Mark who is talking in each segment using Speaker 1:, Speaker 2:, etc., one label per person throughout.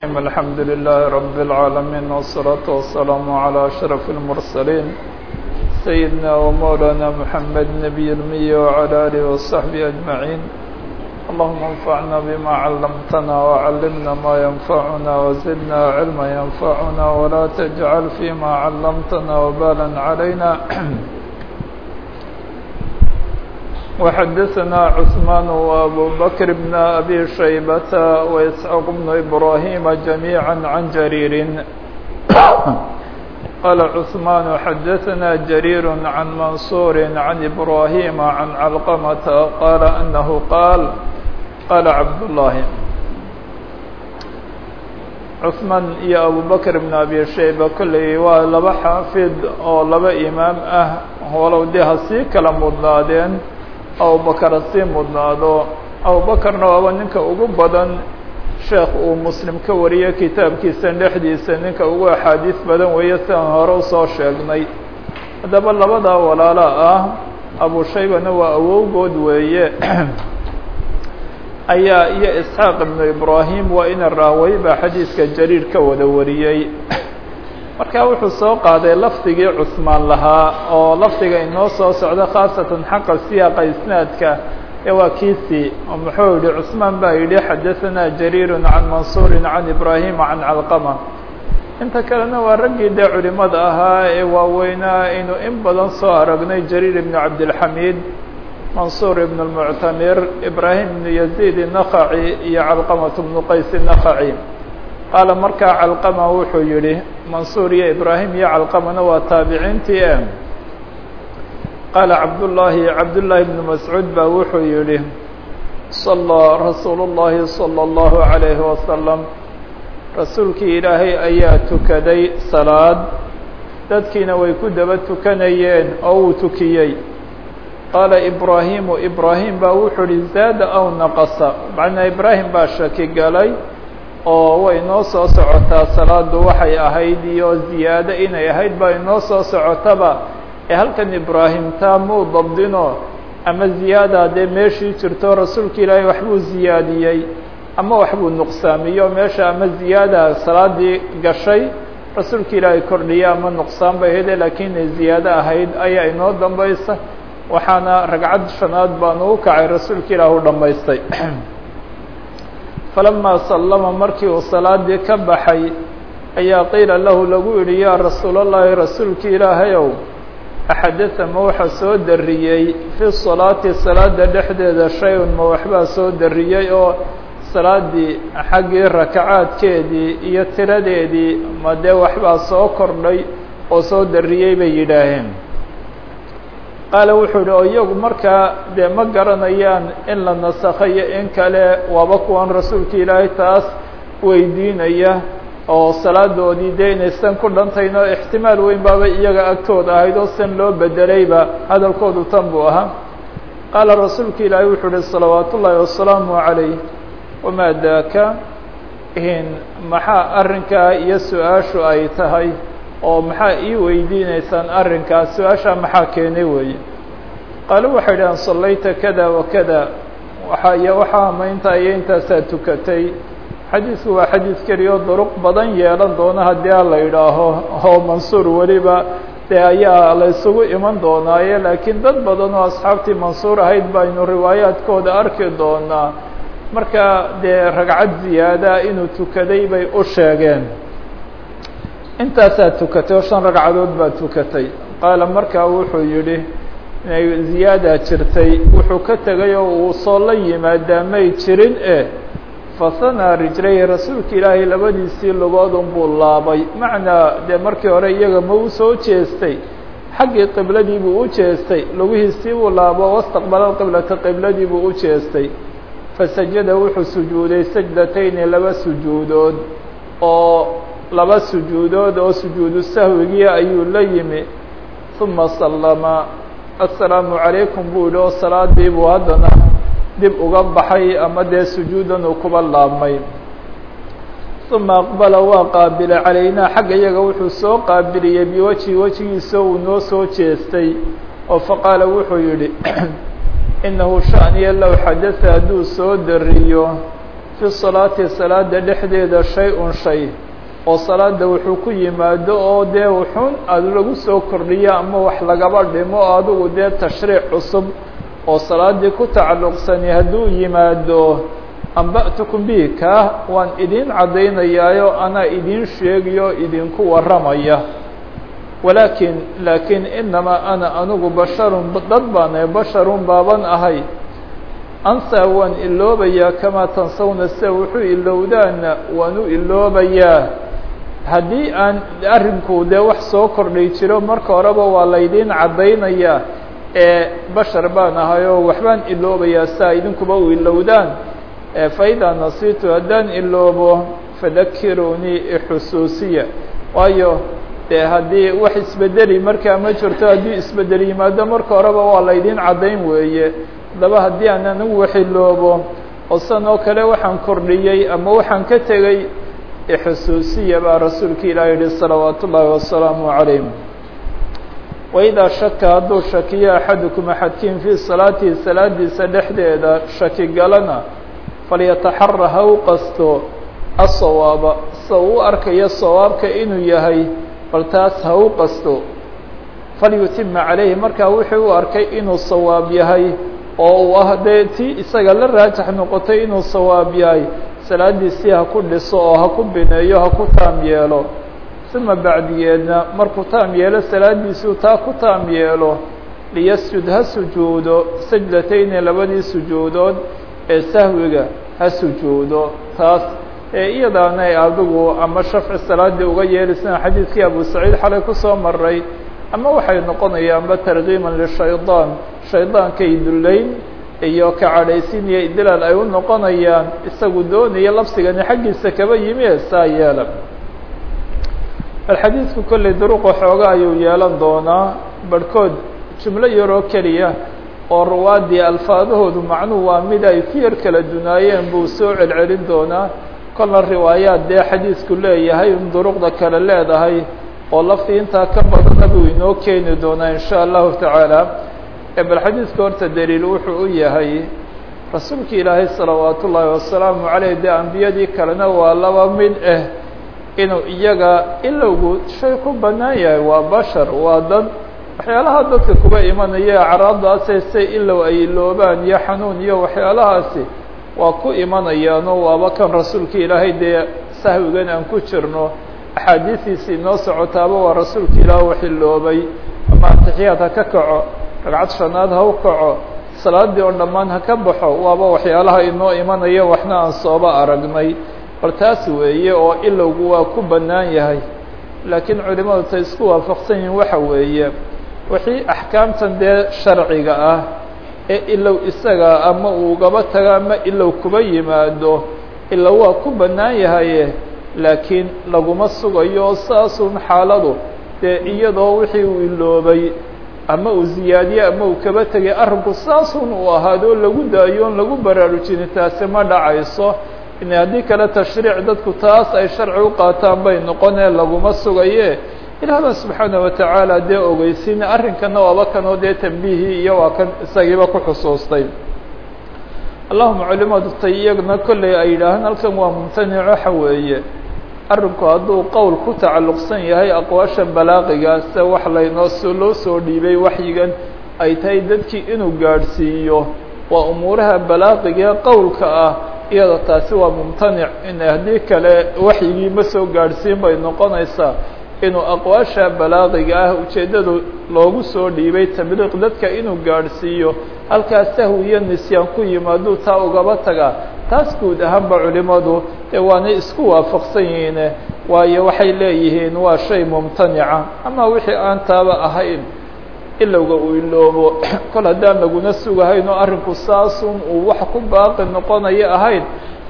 Speaker 1: الحمد لله رب العالمين والصلاة والسلام على أشرف المرسلين سيدنا ومولانا محمد نبي المية وعلى آله وصحبه أجمعين اللهم انفعنا بما علمتنا وعلمنا ما ينفعنا وزدنا علما ينفعنا ولا تجعل فيما علمتنا وبالا علينا وحدثنا عثمان وأبو بكر بن أبي شيبة وإسحاق بن إبراهيم جميعا عن جرير قال عثمان حدثنا جرير عن منصور عن إبراهيم عن علقمة قال أنه قال قال عبد الله cثmaan iyo abubakr bn abi shayba kolley waa laba xaafid oo laba imaam ah walow dee ha sii kala mudnaadeen abubakar ha sii mudnaado abubakarna waaba ninka ugu badan sheekh uu muslim ka wariyo kitaabkiisa dhexdiisa ninka ugu axaadiis badan weeye sidaan hore usoo sheegnay haddaba labadaa walaala ah abu shaybana waa awowgood weeye ayaa iyo isxaaq ibnu ibraahim waa ina raaway baa xadiidka jariir ka wada wariyey marka wuxuu soo qaaday lafdigii cusmaan lahaa oo lafdiga inoo soo socda khaasatan xaqa siyaaqa isnaadka ee waa kiisii oo muxuu yihi cusmaan baa yidhi xadaثanaa jariiru can mansuuri can ibraahima can calqama inta kalena waa raggii dee culimada ahaa ee waaweynaa aynu in badan soo aragnay jariir ibnu cabdilxamiid mansuur ibn اlmuctamir ibraahim ibnu yaziid الnakhaci iyo calqamat bnu qays الnakhaci qaala markaa calqama wuxuu yihi mansuur iyo ibraahim iyo calqamana waa taabiciintii e qaala cabdullaahi cabdullaahi bnu mascuud baa wuxuu yihi salaa rasuulu اllahi salى اllahu عalayhi wasalam rasuulkii ilaahay ayaa tukaday salaad dadkiina way ku daba tukanayeen oo uu tukiyey qaala ibraahimu ibraahim baa wuxuu uhi zaada aw naqasa macnaa ibraahim baa shaki galay oo way noo soo socotaa salaadu waxay ahayd iyo ziyaado inay ahayd baa inoo soo socotaba ee halkan ibraahim taa muu dabdino ama ziyaada dee meeshii jirto rasuulka ilaahay waxbuu ziyaadiyey ama waxbuu nuqsaamiyo meesha ama ziyaada salaadii gashay rasuulka ilaahay kordhiya ama nuqsaan bay ahayde laakiin inay ziyaado ahayd ayaa inoo dambaysa waxaana ragcad shanaad baanu u kacay rasuulka ilaah u dhammaystay falamaa sallama markii uu salaadii ka baxay ayaa qiila lahu lagu yidhi yaa rasuulallaahi rasuulka ilaahayow axadata ma waxa soo dariyey fi salaati salaada dhexdeeda shay-un ma waxbaa soo dariyey oo salaadii xaggii rakacaadkeedii iyo tiradeedii ma dee waxbaa soo kordhay oo soo dariyey bay yidhaaheen qaala wuxuu yihi oo iyagu markaa dee ma garanayaan in la nasakhayo in kale waaba kuwan rasuulka ilaahay taas weydiinaya oo salaadoodii dee inaysan ku dhantayn oo ixtimaal weyn baaba iyaga agtooda ahayd oo san loo bedelayba hadalkoodu tan buu ahaa qaala rasuulka ilaahay wuxuu uhi salawaat ullaahi wasalaamu calayh wamaa daaka in maxaa arrinkaa iyo su-aashu ay tahay oo maxaa ii weydiineysaan arrinkaas su-aashaa maxaa keenay weeye qaalo waxay dhahaan sallayta kada wa kada waxa iyo waxaa ama intaa iyo intaasaa tukatay xadiidku waa xadiid keliya oo duruq badan yeelan doona haddii a la yidhaaho oo mansuur weliba dee ayaa la isugu iman doonaaye laakiin dad badan oo asxaabtii mansuur ahayd baynu riwaayaadkooda arki doonaa marka dee ragcad ziyaada inuu tukaday bay u sheegeen intaasaa tukatay oo shan ragcadood baa tukatay qaala markaa wuxuu yidhi inay ziyaada jirtay wuxuu ka tegay oo uu soo la yimaadaa may jirin e fasanaa rijlayhi rasuulka ilaahay labadiisii lugood unbuu laabay macnaa dee markii hore iyaga ma u soo jeestay xaggii qibladii buu u jeestay lugihiisii buu laabo wastaqbala qiblata qibladii buu u jeestay fasajada wuxuu sujuuday sajdatayni laba sujuudood oo laba sujuudood oo sujuudu sahwigii ayuu la yimi uma sallama assalaamu calaykum buu yihi oo salaadii buu haddana dib uga baxay ama dee sujuudan uu kuba laabmay uma aqbala waa qaabilay calaynaa xagga iyaga wuxuu soo qaabiliyey biwajhi wejigiisa uu noo soo jeestay oo faqaala wuxuu yidhi inahu shaniya low xadasa hadduu soo dariyo fi salaati salaada dhexdeeda shay-un shay oo salaada wuxuu ku yimaado oo dee wuxuun aada lagu soo kordhiyo ama wax lagaba dhimo adigu dee tashriic cusub oo salaadii ku tacalluqsani hadduu yimaado amba'tukum bihi kaa waan idiin caddaynayaayo anaa idiin sheegayo idinku warramaya walaakin laakiin inamaa ana anigu basharun dad baanahay basharun baaban ahay ansaa waan iloobayaa kamaa tansawna sida wuxuu ilowdaana waan u iloobayaa haddii aan arrinku dee wax soo kordhay jiro marka horeba waa laydiin caddaynayaa ee bashar baan ahay oo waxbaan iloobayaa saa idinkuba u ilowdaan faidaa nasiitu haddaan iloobo fadakiruunii ixusuusiya waayo dee haddii wax isbedeli markaa ma jirto haddii isbedel yimaado marka horeba waa laydiin caddayn weeye haddaba haddii aan anigu wax iloobo oo san oo kale waxaan kordhiyey ama waxaan ka tegey ixusuusiya baa rasuulka ilaah yihi salawaat ullaahi wasalaamu calayh waidaa shaka hadduu shakiyo axadukum axadkiin fii salaatihi salaadiisa dhexdeeda shaki galana falyataxara ha u qasto asawaaba sa uu arkayo sawaabka inuu yahay bal taas ha u qasto falyutima calayhi markaa wuxuu u arkay inuu sawaab yahay oo uu ah dee tii isaga la raajax noqotay inuu sawaab yahay salaadiisii ha ku dhiso oo ha ku bineeyo ha ku taam yeelo uma bacdigeedna markuu taam yeelo salaadiisuu taa ku taam yeelo liyasjud ha sujuudo sajdatayni labadii sujuudood ee sahwiga ha sujuudo taas ee iyadaanay adigu ama shafci salaadii uga yeelisana xadiidkii abu saciid xalay kusoo maray ama waxay noqonayaanba tarkiiman lishaydaan shaydaankay dullayn iyo ka cadhaysin iyo idlaal ay u noqonayaan isagu doonaya labsigani xaggiisa kaba yimi ee saa yeela bal xadiidku kolley duruqa xooga ayuu yeelan doonaa barhkood jumlo yaroo keliya oo ruwaadii alfaadahoodu macnuhu waa mid ay ku yar kala dunaayeen buu soo celcelin doonaa kolna riwaayaad dee xadiidku leeyahay in duruqda kale leedahay oo laftii intaa ka badana buu inoo keeni doonaa in sha allahu tacaala bal xadiidka horta daliil wuxuu u yahay rasuulka ilaahay salawaat ullaahi wasalaamu caleyh dee ambiyadii kalena waa laba mid ah inuu iyaga ilowgu shay ku bannaan yahay waa bashar waa dad waxyaalaha dadka kuba imanaya acraadaasee se ilow ay iloobaan iyo xanuun iyo waxyaalahaasi waa ku imanayaanoo waaba kan rasuulka ilaahay dee sahwigan aan ku jirno axaadiistiisii noo socotaaba waa rasuulka ilaah wax iloobay ama atixiyaad ha ka kaco ragcad shanaad ha u kaco salaadii oo dhammaan ha ka baxo waaba waxyaalaha inoo imanaya waxna aan sooba aragnay bal taas weeye oo ilowgu waa ku bannaan yahay laakiin culimadu tay isku waafaqsan yihiin waxa weeye wixii axkaamtan dee sharciga ah ee ilow isaga ama uugaba tago ama ilow kuba yimaado ilow waa ku bannaan yahaye laakiin laguma sugayo oo saasun xaaladu dee iyadoo wixii uu iloobay ama uu ziyaadiye ama uu kaba tegay arrinku saasun uu ahaadoo lagu daayo on lagu baraarujini taasi ma dhacayso in haddii kale tashriic dadku taas ay sharci u qaataan bay noqonee laguma sugaye ilaahba subxaana watacaala dee ogeysin arrinkana waaba kanoo dee tambihii iyo waa kan isagiiba ku xusuustay allahuma culimadu tay iyagna kolley ay yidhaahaan halkan waa mumtanic waxa weeye arrinku hadduu qowl ku tacalluqsan yahay aqwaasha balaaqigaase wax laynoo soo loo soo dhiibay waxyigan ay tahay dadkii inuu gaadhsiiyo waa umuuraha balaaqigae qowlka ah iyada taasi waa mumtanic in haddii kale waxyigii ma soo gaadhsiin bay noqonaysaa inuu aqwaasha balaaqiga ah ujeeddadu loogu soo dhiibay tabliiq dadka inuu gaadhsiiyo halkaas sahwi iyo nisyaan ku yimaaduu taa ugaba tagaa taas guud ahaanba culimadu dee waanay isku waafaqsan yihiine waayo waxay leeyihiin waa shay mumtanica ama wixii aan taaba ahayn ilowga uu iloobo kol haddaan laguna sugahayn oo arrinku saasun uu wax ku baaqi noqonayo ahayn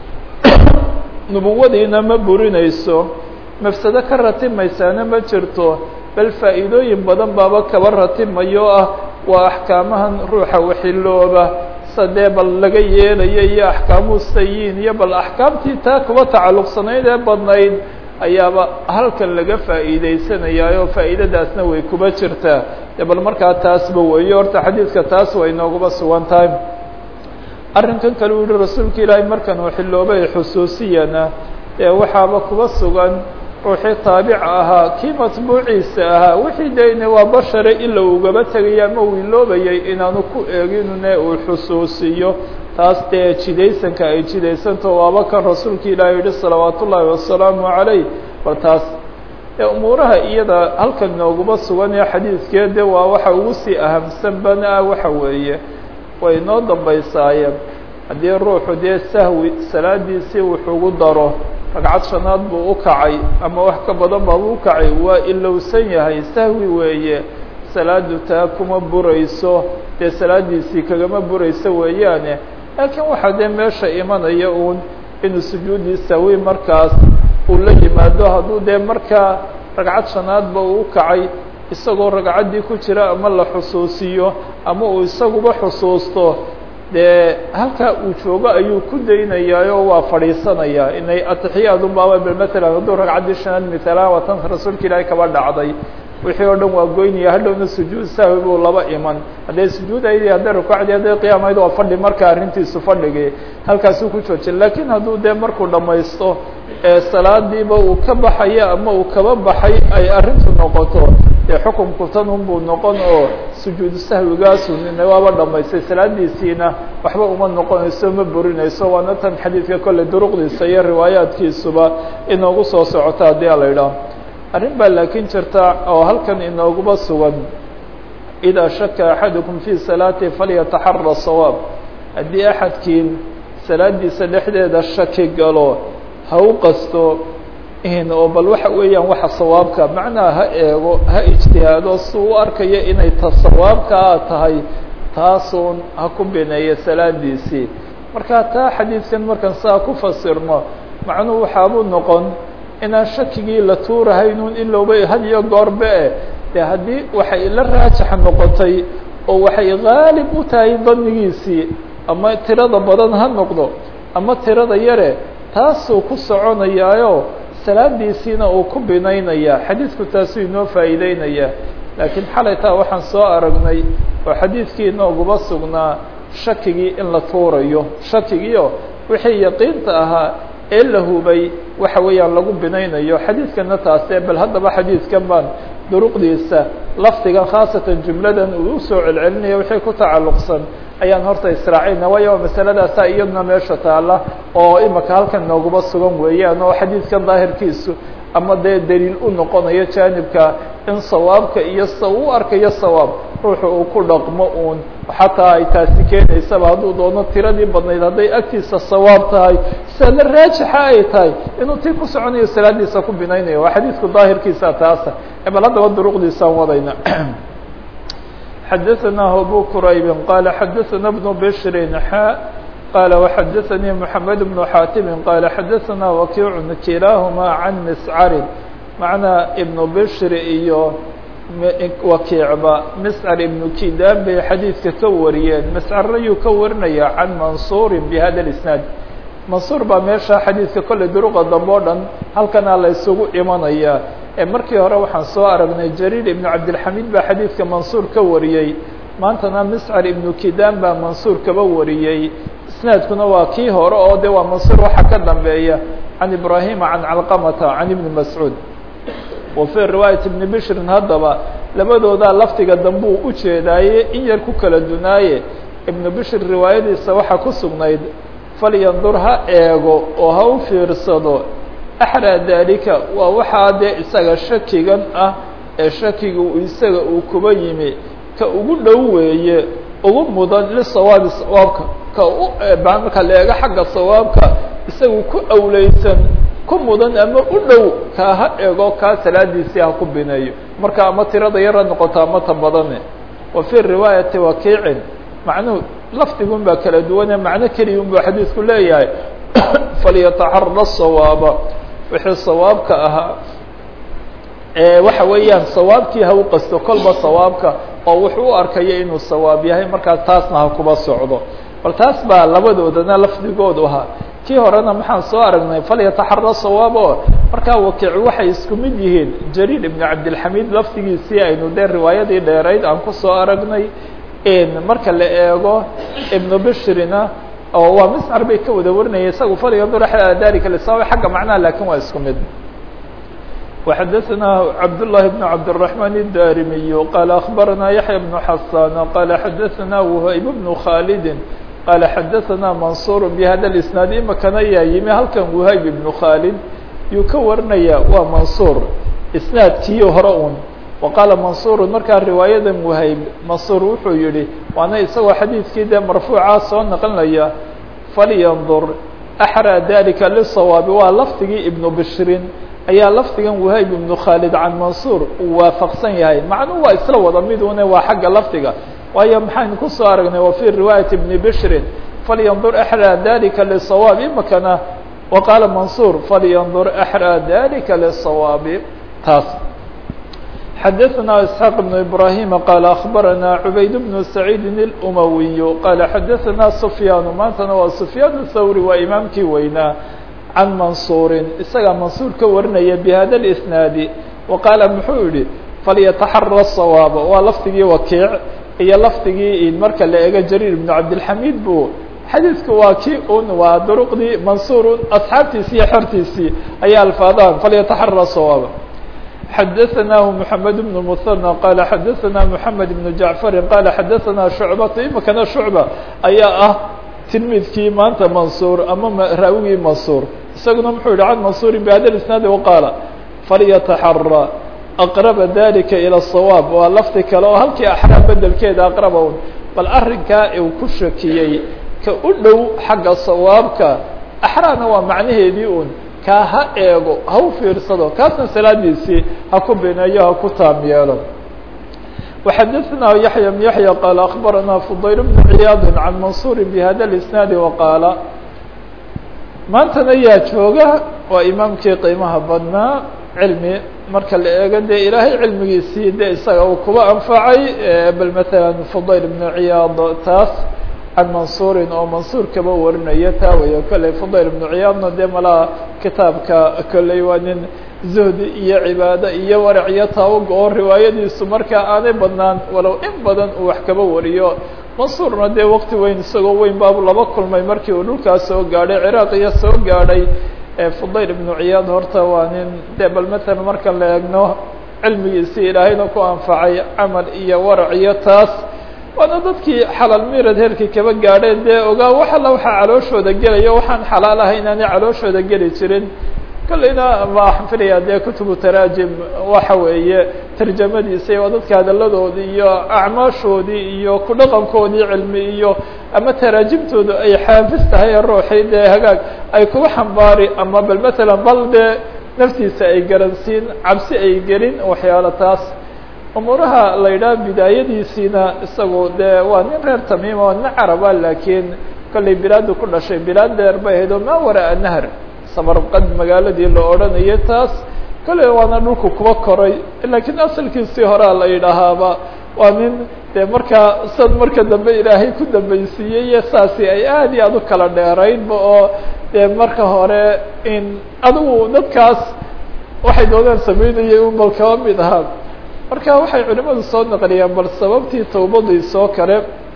Speaker 1: nubuwadiina ma burinayso mafsado ka ratimaysaana ma jirto bal faa'iidooyin badan baaba kaba ratimayo ah waa axkaamahan ruuxa waxilooba sadee bal laga yeelayo iyo axkaamuhu sayiin iyo bal axkaamtii taa kuba tacalluqsanayd ee badnayd ayaaba halkan laga faa'iidaysanayaayo faa'iidadaasna way kuba jirtaa de bal markaa taasba weeyo horta xadiidka taas way nooguba sugan tahay arrinkan kale u yihi rasuulka ilaahay markan uu xiloobay xusuusiyana ee waxaaba kuba sugan ruuxii taabic ahaa kii matbuuciisa ahaa wixii dayne waa bashare ila ugaba tegaya ama uu iloobayay inaanu ku eeginune uu xusuusiyo taas dee jidaysanka ay jidaysanto waaba kan rasuulka ilaahay yihi salawaat ullaahi wasalaamu calayh bal taas ee umuuraha iyada halkan nooguma sugan ee xadiidkeede waa waxa ugu sii ahamsan bana ah waxa weeye way noo dambaysaayeen haddii ruuxu dee sahwi salaadiisii wuxuugu daro ragcad shanaad buu u kacay ama wax ka badan baabuu ukacay waa ilowsan yahay sahwi weeye salaadu taa kuma burayso dee salaadiisii kagama burayso weeyaane laakiin waxaa dee meesha imanaya uun inuu sujuudii sahwi markaas uu la yimaado hadduu dee markaa ragcad shanaadba uu u kacay isagoo ragcaddii ku jira ama la xusuusiyo ama uu isaguba xusuusto dee halkaa uu joogo ayuu ku daynayaayo waa fadhiisanayaa inay atixiyaad unbaaba bel matalan hadduu ragcaddii shanaad mithaala waa tan rasuulka ilaahay kaba dhacday wixii oo dhan waa goynaya hadhowna sujuud sahwi buu laba iman hadday sujuudaydi hadday rukuucdii hadday qiyaamayd waa fadhi marka arrintiisu fadhigii halkaasuu ku joojin laakiin hadduu dee markuu dhammaysto ee salaadiiba uu ka baxayo ama uu kaba baxay ay arrintu noqoto dee xukunku tan unbuu noqon oo sujuudu sahwigaasu nina waaba dhamaystay salaadiisiina waxba uma noqonayso ma burinayso waana tan xadiidka kolley duruqdiisa iyo riwaayaadkiisuba inoogu soo socota haddii a la idhaah arrin baa laakiin jirta oo halkan inooguba sugan idaa shaka axadukum fii salaati falyataxara sawaab haddii axadkiin salaadiisa dhexdeeda shaki galo ha u qasto oo bal waxa weeyaan waxa sawaabka macnaha ha eego ha ijtihaado si u arkayo inay ta sawaabkaa tahay taasuun ha ku bineeyo salaadiisii marka taa xadiidkan markaan saa ku fasirno macnuhu waxaabuu noqon inaan shakigii la tuurahaynuun in looba had iyo goorbe e dee haddii waxay la raajax noqotay oo waxay gaalib u tahay danigiisii ama tirada badan ha noqdo ama tirada yare taasuu ku soconayaayo salaadiisiina uu ku binaynaya xadiidku taasuu inoo faa'iideynaya laakiin xalay taa waxaan soo aragnay oo xadiidkii inooguba sugnaa shakigii in la tuurayo shakigiio wixii yaqiinta ahaa ee la hubay waxa weeyaan lagu binaynayo xadiidkana taasee bal haddaba xadiidkan baan duruqdiisa lafdigan khaasatan jumladan uu usoo celcelinaya wixii ku tacalluqsan ayaan horta israacayna waayo masaladaasaa iyaduna meesha taala oo imaka halkan nooguba sugan weeyaan oo xadiidkan daahirkiisu ama dee daliil u noqonayo jaanibka in sawaabka iyo sa u arkayo sawaab ruuxu uu ku dhaqmo uun xataa ay taasi keenaysaba hadduu doono tiradii badnayd hadday agtiisa sawaab tahay sida la raajixa ay tahay inuu tii ku soconayo salaadiisa ku binaynayo waa xadiidku daahirkiisa taasa bal haddaba duruqdiisaan wadayna xadaثnah abu qurayb qala xadaثna بن bshri xا qala وxadaثnي محamed بن xaatimi qala xadaثna wakiic kilahma can mscari macnaa ibn bshri iyo wakiicba mscar ibnu kidaan bay xadiidka ka wariyeen mscarna yuu ka warinaya can mansuri bhada اisnaad mansuur baa meesha xadiidka kolley duruqa dambe o dhan halkana la isugu imanaya markii hore waxaan soo aragnay jariir ibnu cabdilxamiid baa xadiidka mansuur ka wariyey maantana miscar ibnu kidaan baa mansuur kaba wariyey isnaadkuna waa kii hore oo de waa mansuur waxa ka dambeeya can ibrahima can calqamata can ibni mascuud wa fii riwaayat ibni bishrin haddaba labadoodaa lafdiga dambuu u jeedaaye in yar ku kala dunaaye ibnu bishir riwaayadiisa waxaa ku sugnayd falyandur ha eego oo ha u fiirsado axraa daalika waa waxaa dee isaga shakigan ah ee shakiga isaga uu kuba yimi ka ugu dhow weeye ugu mudan lisawaabi sawaabka ka u marka la eego xagga sawaabka isagu ku awleysan ku mudan ama u dhow kaa ha eego kaa salaadiisii ha ku bineeyo marka ama tirada yara noqoto ama ta badane wa fii riwaayati wakiicin macnuhu lafdigun baa kala duwane macno keliya un buu xadiidku leeyahay falyataxara sawaaba wixii sawaabka ahaa waxa weeyaan sawaabkii ha u qasto kolba sawaabka oo wuxuu u arkayo inuu sawaab yahay markaa taasna ha kuba socdo bal taas baa labadoodana lafdigoodu ahaa kii horena maxaan soo aragnay falyataxara sawaab oo markaa wakiic waxay isku mid yihiin jariir ibnu cabdilxamiid lafdigiisii aynu dee riwaayadii dheerayd aan kusoo aragnay marka la eego ibnu bishrina oo waa miscar bay ka wada warinaya isagu falyandur axada dalika lisawaab xagga macnaha lakin waa isku mid وxdثna cبداللahi بن cبدالرحمن الdاrمي qال أخبرnا يحيى بن حسان qال xdثna وhayb بن khالد qال xdثna منصور بhda الاسناaد imakana yaa yimi halkan وhayb بن khالد yuu ka warinaya waa منصور isنaadkii hore un وqاala منصور markaa riwaayada وhayb منصور wuxuu yihi waana isagoo xadيiثkii dee marفوuca soo naqlinaya فlينظر أحrى ذلika للصواب waa lfdigii iبن bشhrin ayaa lafdigan wahayb ibnu khaalid can mansuur uu waafaqsan yahay macnuhu waa isla wada midune waa xagga lafdiga waayo maxaynu kusoo aragnay wa fii riwaayati bni bishrin falyandur axraa dalika lisawaab imakana wa qaala mansuur falyandur axraa dalika lisawaabi taas xadaثna isxaaq بn ibrahima qaala akbarana cubayd bnu saciidi اlumawiyu qaala xadaثana sufyaanu maantana waa sufyaan thawri waa imaamkii weynaa can mansuurin isagaa mansuur ka warinaya bihada اlisnaadi wa qaala muxuu yihi falyataxara sawaaba waa lafdigii wakiic iyo lafdigii marka la ego jariir ibnu cabdilxamiid bu xadiidku waa kii un waa duruqdii mansuur asxaabtiisii iyo xortiisii ayaa alfaadaan falyataxara sawaaba xadaثnahu mحamed بن mثنى qala xadaثna mحamed بن jaعfari qala xadaثna shucbata imakana shucba ayaa ah tilmidkii maanta mansuur ama raawigii mansuur isaguna muxuu yihi can mansuuri bhada isnaadi waqaala falyataxara aqraba dalika ilى الصawaab waa lafdi kale oo halkii axraam bedelkeeda aqraba un bal arrinkaa uu ku shakiyey ka u dhow xagga sawaabka axraana waa macnaheedii un kaa ha eego ha u fiirsado kaasna salaadiisii ha ku bineeyo ha ku taam yeelo وxadثna yaحyى بن yaحyى qال أخbarana فضayl بن عiyaad عan maنصuur bhada الاسناad وaqaala maantana yaa jooga waa imaamkii qiimaha badnaa cilmi marka la eego dee ilaahay cilmigiisii de isaga uu kuba anfacay bal mثalا فضayl بن عiyaad taas can mansuurin oo mansuur kaba warinaya taa weya kolley fudayl ibnu ciyaadna dee malaa kitaabka kolley waa nin zuhdi iyo cibaado iyo warac iyo taawuga oo riwaayadiisu markaa aanay badnaan walow in badan uu wax kaba wariyo mansuurna dee waqti weyn isagoo weyn baabu laba kulmay markii uu dhulkaas soo gaadhay ciraaq iyo soo gaadhay fudayl ibnu ciyaad horta waa nin dee bal matalan marka la eegno cilmigiisii ilaahayna ku anfacay camal iyo warac iyo taas waana dadkii xalaal mirad heerkii kaba gaadheen dee ogaa wax alla waxaa calooshooda gelaya waxaan xalaal ahay inaanay calooshooda geli jirin kolleyna waxaan filayaa dee kutubu taraajim waxa weeye tarjamadiisa waa dadka hadalladoodii iyo acmaashoodii iyo ku dhaqankoodii cilmi iyo ama taraajimtooda ay xaafis tahay ruuxii dee hagaag ay kuga xambaari ama bal matalan bal dee naftiisa ay garansiin cabsi ay gelin waxyaalo taas umuuraha la yidhaha bidaayadiisiina isagu dee waa nin reer tamiima waa nin caraba laakiin kollay bilaadu ku dhashay bilaad dheer bay ahayd oo maa waraa nahr samarqad magaaladii la odhanayo taas kolley waana dhulku kuba koray laakiin asalkiisii horea la yidhaahaaba waa nin dee markaa sad marka dambe ilaahay ku dambaysiiyey iyo saasi ay aad iyo aad u kala dheeraynba oo dee marka hore in adigu dadkaas waxay doonaan samaynayay un bal kaba mid ahaa marka waxay culimadu soo naqliyaan bal sababtii tawbadiisoo kale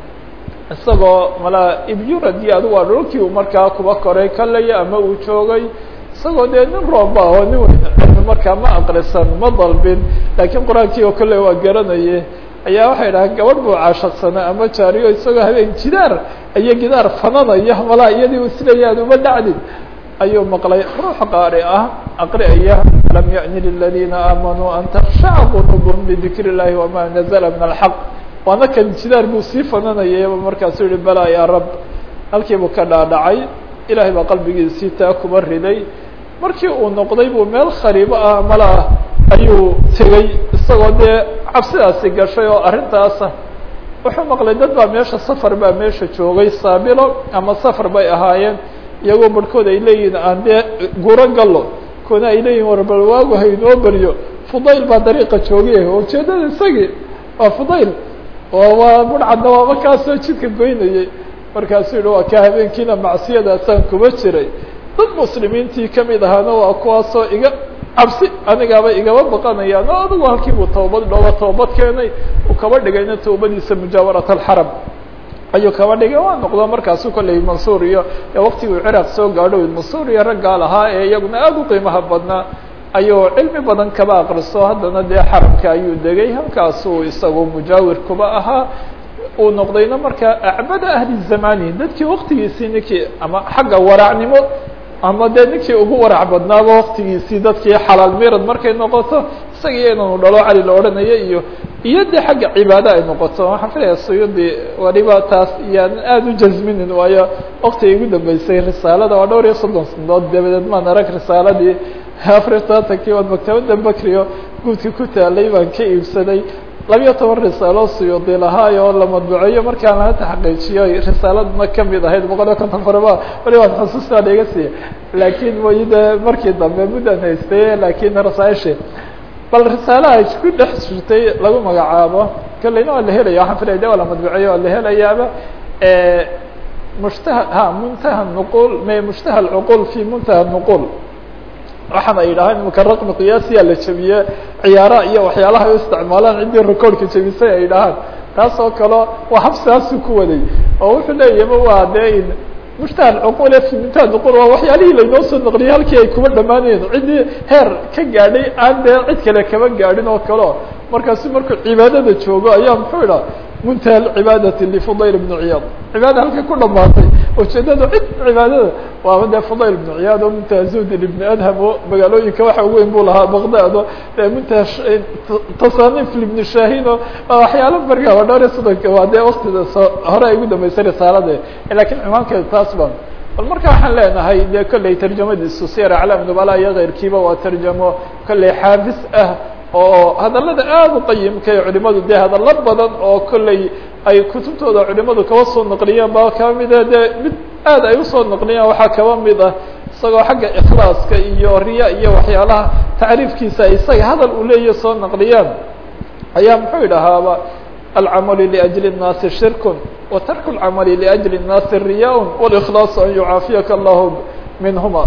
Speaker 1: isagoo malaa ibyuradi adigu waa dhulkii uu markaa kuba koray kalaya ama uu joogay isagoo dee nin roomba oo nin weyn cilmi markaa ma aqrisan ma dalbin laakiin qur-aankii oo kale waa garanaye ayaa waxay dhahaan gabadh buu caashaqsanaa ama jaariyo isagoo habeen jidaar iyo gidaar fananaya malaa iyadii u silayaan uma dhacdin ayuu maqlay ruux qaari ah aqri'aya lam yaأni liladiina aamanuu an takshaca quluubhum lidikr اllahi wama nazla min alxaq waana kan jidaar buu sii fananayayba markaasuu yihi balaa yaa rab halkii buu ka dhaadhacay ilahay baa qalbigiisii taa kuba riday markii uu noqday buu meel khariibo ah malaa ayuu tegey isagoo dee cabsidaasi gashay oo arrintaasa wuxuu maqlay dad baa meesha safar baa meesha joogay saabilo ama safar bay ahaayeen iyagoo barhkood ay leeyihiin aan dee guro gallo koona ay leeyihin war bal waagu haynoo beryo fudayl baa dariiqa joogay ujeedada isagii waa fudayl oo waa budhcadna waaba kaasoo jidka goynayay markaasuu yihi waa ka habeenkiina macsiyadaasaan kuba jiray dad muslimiintii kamid ahaana waa kuwaasoo iga cabsi anigaaba igaba baqanayaan oo adigu halkii buu tawbad dhooba toobad keenay uu kaba dhigayna tawbadiisa mujaawarat alxaram ayuu kaba dhigay waa noqdo markaasu kolley mansuur iyo waktiguu ciraaq soo gaadho mansuur iyo raggaa lahaa ee iyaguna aada u qiimaha badnaa ayuu cilmi badan kaba aqriso haddana dee xaramka ayuu degay halkaasuu isagu mujaawir kuba ahaa uu noqdayna markaa acbada ahli zamani dadkii waktigiisii ninkii ama xagga waraacnimo ama dee ninkii ugu warac badnaaba waktigiisii dadkii xalaal mirad markay noqoto isaga inanu dhalo cali la odhanayo iyo iyo dee xagga cibaado ay noqoto waxaan filaya suyudi waliba taas iyaan aada u jazminin waayo waktigay ugu dambeysay risaalada waa dhowr iyo soddon sanadood dabadeed maan arag risaaladii afariy tobantankii waad maktabada bakrio guudka ku taalay baan ka iibsaday labiyo toban risaalo suyuudi lahaay oo la madbuceeyo markaan la taxqiijiyo risaaladna kamid ahayd boqol iyo konton farba wali waan xusuustaan iga siiya laakiin way de markii dambe muddan haystay laakiin rasaaishe bal risaalaha isku dhex jirtay lagu magacaabo kolleyna waa la helaya waxaan filaya de waa la madbuceeyo waa la helayaaba mushtaha ha muntaha nuqul me mushtaha alcuqul fi muntaha nuqul waxaan ay yidhahaan imika raqmi qiyaasiya la jebiye ciyaaraha iyo waxyaalaha ay u isticmaalaan ciddii recordka jebisay ay dhahaan taas oo kale waa habsaasu ku waday oo wuxuu leeyahma waa dee mushtaha alcuqul fi muntaha nuqul waa waxyaalihii laynoo soo naqliyay halkii ay kuba dhamaanayeen ciddii heer ka gaadhay aan dee cid kale kaba gaadhin oo kaleo markaasu markuu cibaadada joogo ayaa muxuu idhaa muntaha cibaadati lfudayl bn ciyaad cibaada halkay ku dhamaatay ujeedada cid cibaadada waaba dee fudayl ibn ciyaad oo muntaha zuhdin ibn adham oo magaalooyinka waxa ugu weyn buu lahaa baqdad oo muntaha tasanif ibn shahin oo waxyaalo marka waa dhowr iyo soddonka waa dee waktida soo hore ay ugu dambeysay risaalade lakiin cimaankeeda taas ban bal marka waxaan leenahay dee kolley tarjamadiisu siyar aclaam nubala iyo keyrkiiba waa tarjamo kolley xaafis ah oo hadalada aada u qayimka ee culimadu dee hadallo badan oo kolley ay kutubtooda culimadu kaba soo naqliyeen ba kaba mida dee mid aada ay usoo naqliyeen waxaa kaba mid ah isagoo xagga ikhlaaska iyo riya iyo waxyaalaha tacriifkiisa isaga hadal uu leeya soo naqliyeen ayaa muxuu idhahaaba alcamalu liأjli الnaasi shirkun wa tarku اlcamali liأjli الnaasi riyaa wاlإkhlaaص an yucaafiyaka allahu minhuma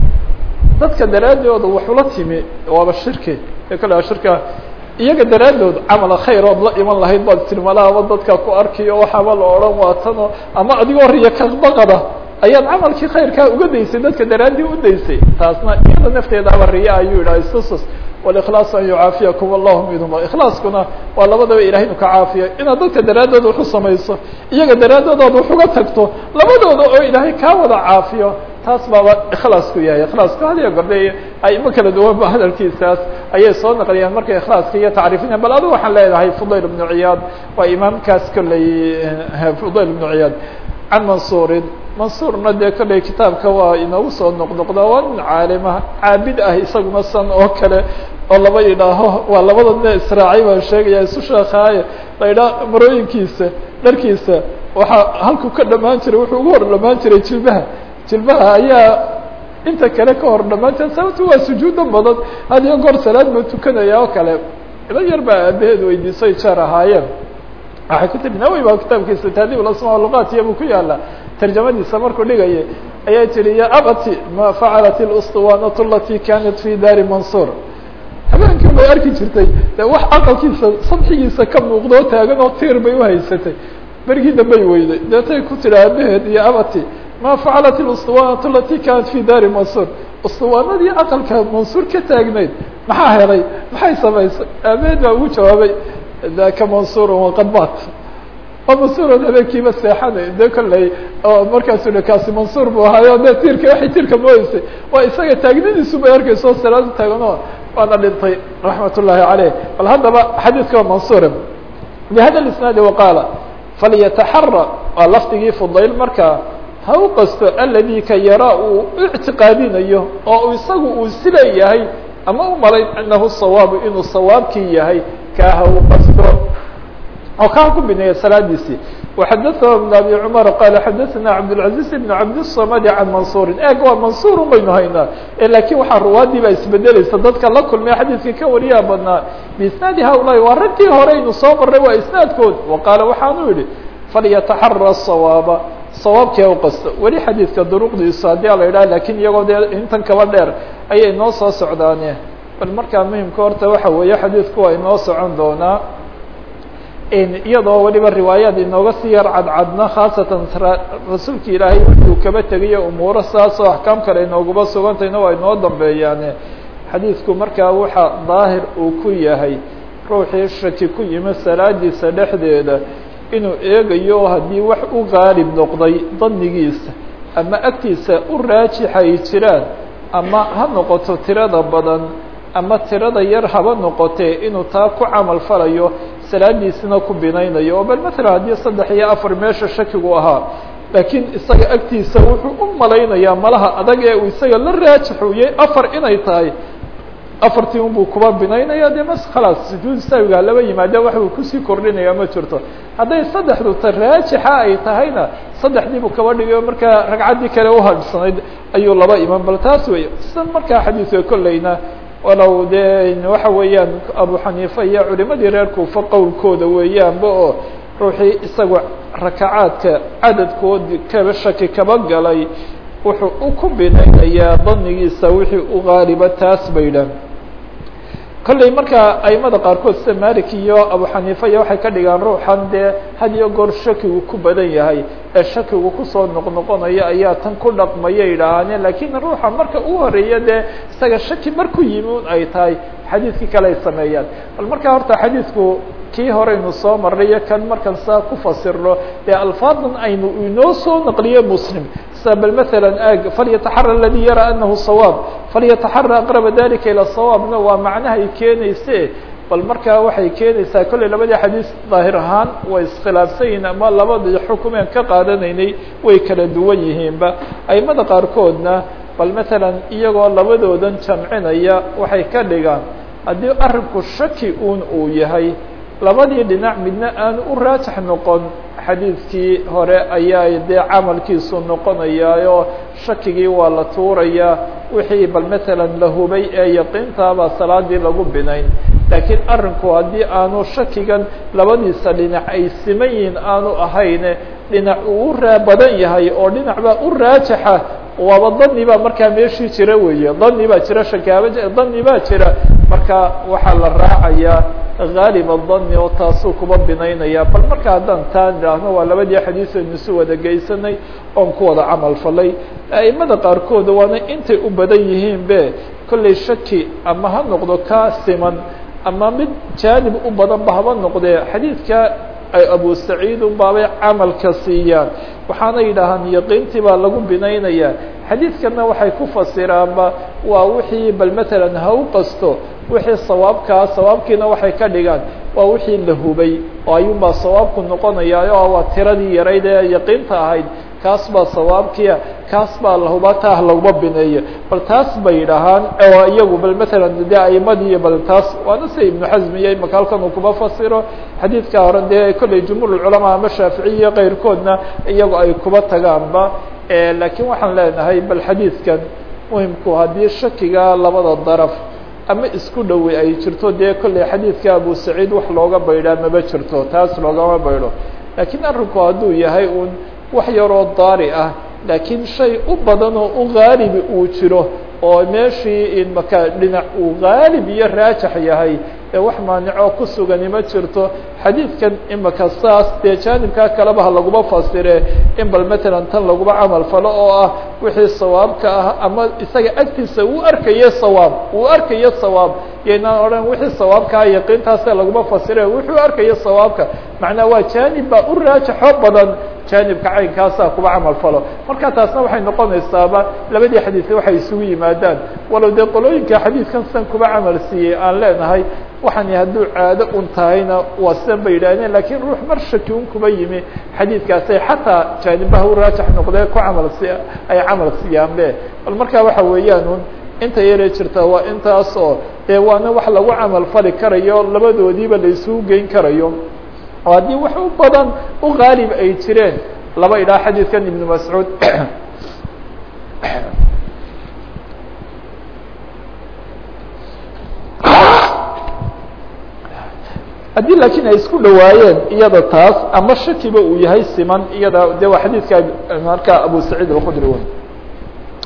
Speaker 1: dadka daraadooda waxula timi waaba shirki kale shirka iyaga daraadood camala khayr ood la iman lahayd baad tirmalaaba dadka ku arkiyo waxaaba la odhan waatano ama adigoo riya kabaqada ayaad camalkii khayrkaa uga daysay dadka daraaddii u daysay taasna iyada nafteedaaba riya ayuu yidhaha istusus wاlإkhlaaص an yucaafiyakum allahu minhuma ikhlaaskuna waa labadaba ilahay inu ka caafiyo inaad dadka daraadooda wax u samayso iyaga daraadooda ad wax uga tagto labadooda oo ilaahay kaa wada caafiyo taas baaba ikhlaasku yahay ikhlaasku hadiyo gordhe aimo kala duwan ba hadalkiisaas ayay soo naqliyaan markay ikhlaaska iyo tacriifinayaan bal adigu waxaan leenahay fudayl ibnu ciyaad waa imaamkaas kolley fudayl ibnu ciyaad can mansuurin mansuurna dee kolley kitaabka waa inoogu soo noqnoqda waa nin caalima caabid ah isaguna san oo kale oo laba idhaaho waa labada nin israacay baan sheegaya isu sheekaaye la idhaa marooyinkiisa dharkiisa waxaa halku ka dhamaan jiray wuxuu ugu hor dhamaan jiray jilbaha jilbaha ayaa inta kale ka hor dhamaan jira sababto waa sujuudo badan had iyo goor salaad ma tukanaya oo kale ila yar baa aabaheed weydiisay jeer ahaayeen waxay ku tiri nawi baa kitaabkiisa tahdib asmaa luqaat iyo buu ku yaala tarjamadiisa markuu dhigaya ayaa tiri ya abati ma facalat اlsطuwanat alati kanat fi daari mansuur habeenkii bay arki jirtay de wax aqalkiisa sadxigiisa ka muuqdo taagan oo tiir bay uhaysatay bergii dambay weyday deetay ku tiri aabaheed iyo abati ma facalat اlsطuwanat alati kanat fi daari mansuur usطuwaanadii aqalka mansuur ka taagnayd maxaa helay maxay samaysay aabaheed baa ugu jawaabay daka mansuur waqad bat waa mansuuran habeenkiiba seexanay de kolley oo markaasu hi kaasi mansuur bu ahaayo de tiirka waxay tiirka moodeysay waa isaga taagnadiisu bay arkayso salaadu taagano waana dhintay raxmat ullaahi caleyh bal haddaba xadiidka waa mansuure bihada isnaadi waqaala falyataxara waa lafdigii fudayl markaa ha u qasto aladi ka yaraa uu ictiqaadinayo oo isagu uu sileeyahay ama u malayn anahu sawaabu inuu sawaabkii yahay kaaha u qasto oo kaa ku bineeya salaadiisii وxadثna بن abي cmر qال xadثna cabdالعaزيز بن cabdالصmd عan maنصuuri eg waa maنصuur baynu haynaa lakin waxaa ruwaadii baa isbedelaysa dadka la kulmay xadiidka ka wariyaa badnaa بisnaadi haulaahi waa raggii horeynu soo maray waa isnaadkood وaqaala waxaanu yihi falyataxarى الصawاaba sawaabkii ha u qasto weli xadiidka duruqdiisu haddii a la idhaha lakin iyagoo dee intan kaba dheer ayay noo soo socdaane bal markaa muhimka horta waxa weeye xadiidku waa inoo socon doonaa iyadoo waliba riwaayaad inooga sii yar cadcadna khaasatan rasuulka ilaahay wuxuu kaba tegayo umuuro saas oo axkaam kale inoogaba sugantayna waa inoo dambeeyaane xadiidku markaa waxa daahir uu ku yahay ruuxii shaki ku yimi salaadiisa dhexdeeda inuu eegayo haddii wax u qaalib noqday danigiisa ama agtiisa u raajixa ay jiraan ama ha noqoto tirada badan ama tirada yar haba noqotee inuu taa ku camal falayo salaadiisina ku binaynayo oo bal matalan haddii saddex iyo afar meesha shakigu ahaa laakiin isaga agtiisa wuxuu u malaynayaa malaha adag ee uu isaga la raajixuyey afar inay tahay afartii un buu kuba binaynaya dee mas khalaas sujuud saawiga laba yimaada wax uu kusii kordhinaya ma jirto hadday saddexdu ta raajixa ay tahayna saddexdii buu kaba dhigayo markaa ragcaddii kale uhadhsanayd ayuu laba iman bal taas wey sida markaa xadiidka kolleyna walow dee waxa weeyaan abu xaniifa iyo culimadii reer kuufa qowlkooda weeyaanba oo ruuxii isagu rakacaadka cadadkoodi kaba shaki kaba galay wuxuu u ku binaynayaa danigiisa wixii u qaaliba taas bay dhan kolley markaa aimada qaarkood sida malik iyo abu xaniifa iyo waxay ka dhigaan ruuxan dee had iyo goor shakigu ku badan yahay ee shakigu kusoo noqnoqonaya ayaa tan ku dhaqmaya yidhaahaane lakiin ruuxa marka u horeeya dee isaga shaki marku yimi un ay tahay xadiidkii kale ay sameeyaan bal markaa horta xadiidku kii horeynu soo marray iyo kan markan saa ku fasirno dee alfaadan aynu inoo soo naqliye muslim sida bal mثalا ag falyataxara اladي yara anahu صawaab falyataxara aqraba dalika ilى صawaabna waa macnaha ay keenayse bal markaa waxay keenaysaa kolley labadii xadiis daahir ahaan way iskhilaafsan yihiin ama labadii xukumeen ka qaadanaynay way kala duwan yihiinba aimada qaarkoodna bal matalan iyagoo labadoodan jamcinaya waxay ka dhigaan haddii arinku shaki un uu yahay labadii dhinac midna aanu u raajix noqon xadiidkii hore ayaa dee camalkiisu noqonayaayo shakigii waa la tuurayaa wixii bal matalan la hubay ee yaqiintaabaa salaadii lagu binayn laakiin arrinku haddii aanu shakigan labadiisa dhinac ay siman yihiin aanu ahayne dhinac uu u raa badan yahay oo dhinac baa u raajixa waaba dani baa markaa meeshii jira weeye dani baa jira shakaaba dani baa jira marka waxaa la raacayaa haalib dani oo taasuu kuba binaynaya bal marka haddaan taa idhaahno waa labadii xadiis aynu isu wada geysanay oon ku wada camal falay aimada qaarkooda waana intay u badan yihiin be kollay shaki ama ha noqdo kaa siman ama mid jaanib u badan ba haba noqdee xadiidka ay abu saciid un baabay camalka siiyaan waxaana yidhaahaan yaqiintii baa lagu binaynaya xadiidkana waxay ku fasiraanba waa wixii bal matalan ha u qasto wixii sawaabkaa sawaabkiina waxay ka dhigaan waa wixii la hubay oo ayuunbaa sawaabku noqonayaayo waa tiradii yarayd ee yaqiinta ahayd kaas baa sawaabkiia kaas baa lahuba taah laguma bineeyo bal taas bay yidhaahaan oo iyagu bal matalan de aimadii bal taas waana sida ibnu xasm iyo imaka halkan uu kuma fasiro xadiidka hore dee kolley jumhuur culamaa ama shaaficiy iyo keyrkoodna iyagu ay kuba tagaanba laakiin waxaan leenahay bal xadiidkan muhimku haddii shakiga labada daraf ama isku dhowey ay jirto dee kolley xadiidka abu saciid wax looga baydhaa maba jirto taas loogama baydho laakiin arrinku hadduu yahay un wax yaroo daari ah laakiin shay u badan oo u haalibi uu jiro oo meeshii maka dhinac uu haalib iyo raajax yahay ee wax maanicoo ku sugani ma jirto xadiidkan imaka saas dee jaanibkaa kaleba ha laguma fasire in bal matalan tan laguma camal falo oo ah wixii sawaabka ah ama isaga agtiisa uu arkayo sawaab uu arkayo sawaab yaynaan odhan wixii sawaabkaa yaqiintaase laguma fasire wuxuu arkayo sawaabka macnaa waa jaanib baa u raajaxo badan jaanibka caynkaasaa kuba camal falo marka taasna waxay noqonaysaaba labadii xadiis waxay isugu yimaadaan walow dee qolooyinka xadiidkan sidan kuba camal siiyey aan leenahay waxaan hadduu caado un tahayna waa sidan bay yidhahdeen lakiin ruux mar shaki un kuba yimi xadiidkaasay xataa jaanibaha u raajax noqdee ku camal si ay camal siyaanbe bal marka waxa weeyaan un inta yaree jirta waa intaas oo dee waana wax lagu camal fali karayo labadoodiiba la isugu geyn karayo oo haddii wax u badan u haalib ay jireen laba idhaa xadiidkan ibnu mascuud haddii laakiin ay isku dhawaayeen iyada taas ama shakiba uu yahay siman iyada de waa xadiidka marka abu saciid alkhudri wy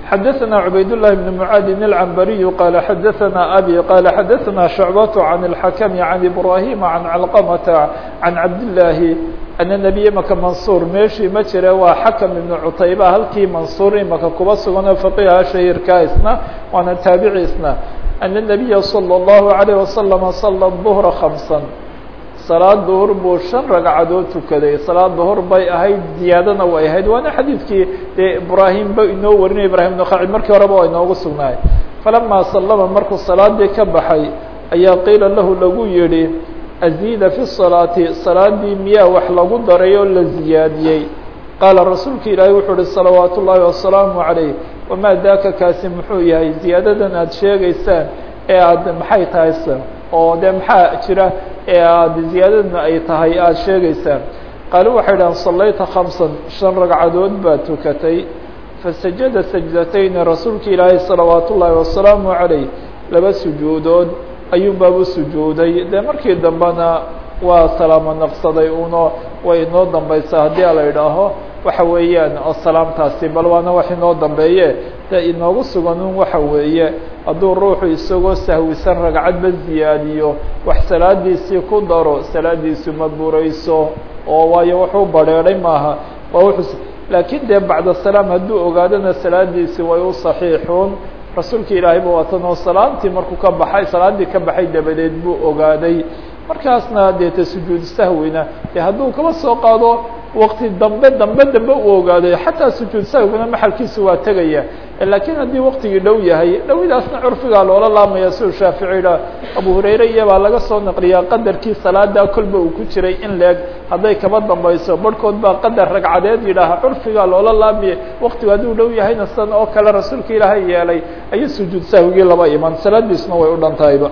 Speaker 1: xadaثna cubayd للhi بن mعاadin العنbariي qال xadaثna abي qال xadaثna شhuعbaة عن الحakم عن إbrahيm عن cلqمة عن cabdاللahi أن نبي maka maنصuر meeshii ma jire waa xakم iبن cutayba halkii maنصuur imaka kuba sugan oo فقيha shahيirka isna waana taabici isna أن النبي صلى الله عليه وسلم صلى الظهر خمسا salaad duhur buu shan ragcadood tukaday salaad duhur bay ahayd ziyaadana way ahayd waana xadiidkii dee ibraahim ba inoo warinay ibrahim nukhaci markii horeba waa inoogu sugnaay falamaa sallama markuu salaadii ka baxay ayaa qiila lahu lagu yihi aziida fi salaati salaadii miyaa wax lagu daray oo la ziyaadiyey qaala rasuulka ilaahay wuxuu uhi salawaat ullaahi wasalaamu calayh wamaa daaka kaasi muxuu yahay ziyaadadan aada sheegaysaan ee aada maxay tahay s oo dee maxaa jira ee aada ziyaadadna ay tahay aada sheegaysaan qaalu waxay dhahan sallayta khamsan shan ragcadood baad tukatay fasajada sajdatayni rasuulka ilaahay salawaat ullaahi wasalaamu calayh laba sujuudood ayuunbaabu sujuuday dee markii dambena waa salaamo naqsaday uno way inoo dambaysaa haddii a la idhaaho waxa weeyaan oo salaamtaasi bal waana wax inoo dambeeye de inoogu sugan un waxa weeye hadduu ruuxu isagoo sahwisan ragcadba ziyaadiyo wax salaadiisii ku daro salaadiisu ma burayso oo waayo wuxuu badrheedhay maaha waa wuxuu laakiin dee bacda salaam hadduu ogaadona salaadiisi way u saxiixuun rasuulka ilaahay ba waatan oo salaamtii markuu ka baxay salaaddii ka baxay dabadeed buu ogaaday markaasna dee ta sujuud sahwina dee hadduu kaba soo qaado wakti dambe dambe dambe uu ogaaday xataa sujuud sahwiguna maxalkiisu waa tegaya laakiin haddii waktigii dhow yahay dhowidaasna curfigaa loola laamaya siduu shaafici idha abu hurayre iyabaa laga soo naqliyaa qadarkii salaada kolba uu ku jiray in leeg hadday kaba dambayso barhkood baa qadar ragcadeed yidhaaha curfigaa loola laamaya waktigu hadduu dhow yahayna sidan oo kale rasuulka ilaahay yeelay ayuu sujuud sahwigii laba iman salaadiisna way u dhantahayba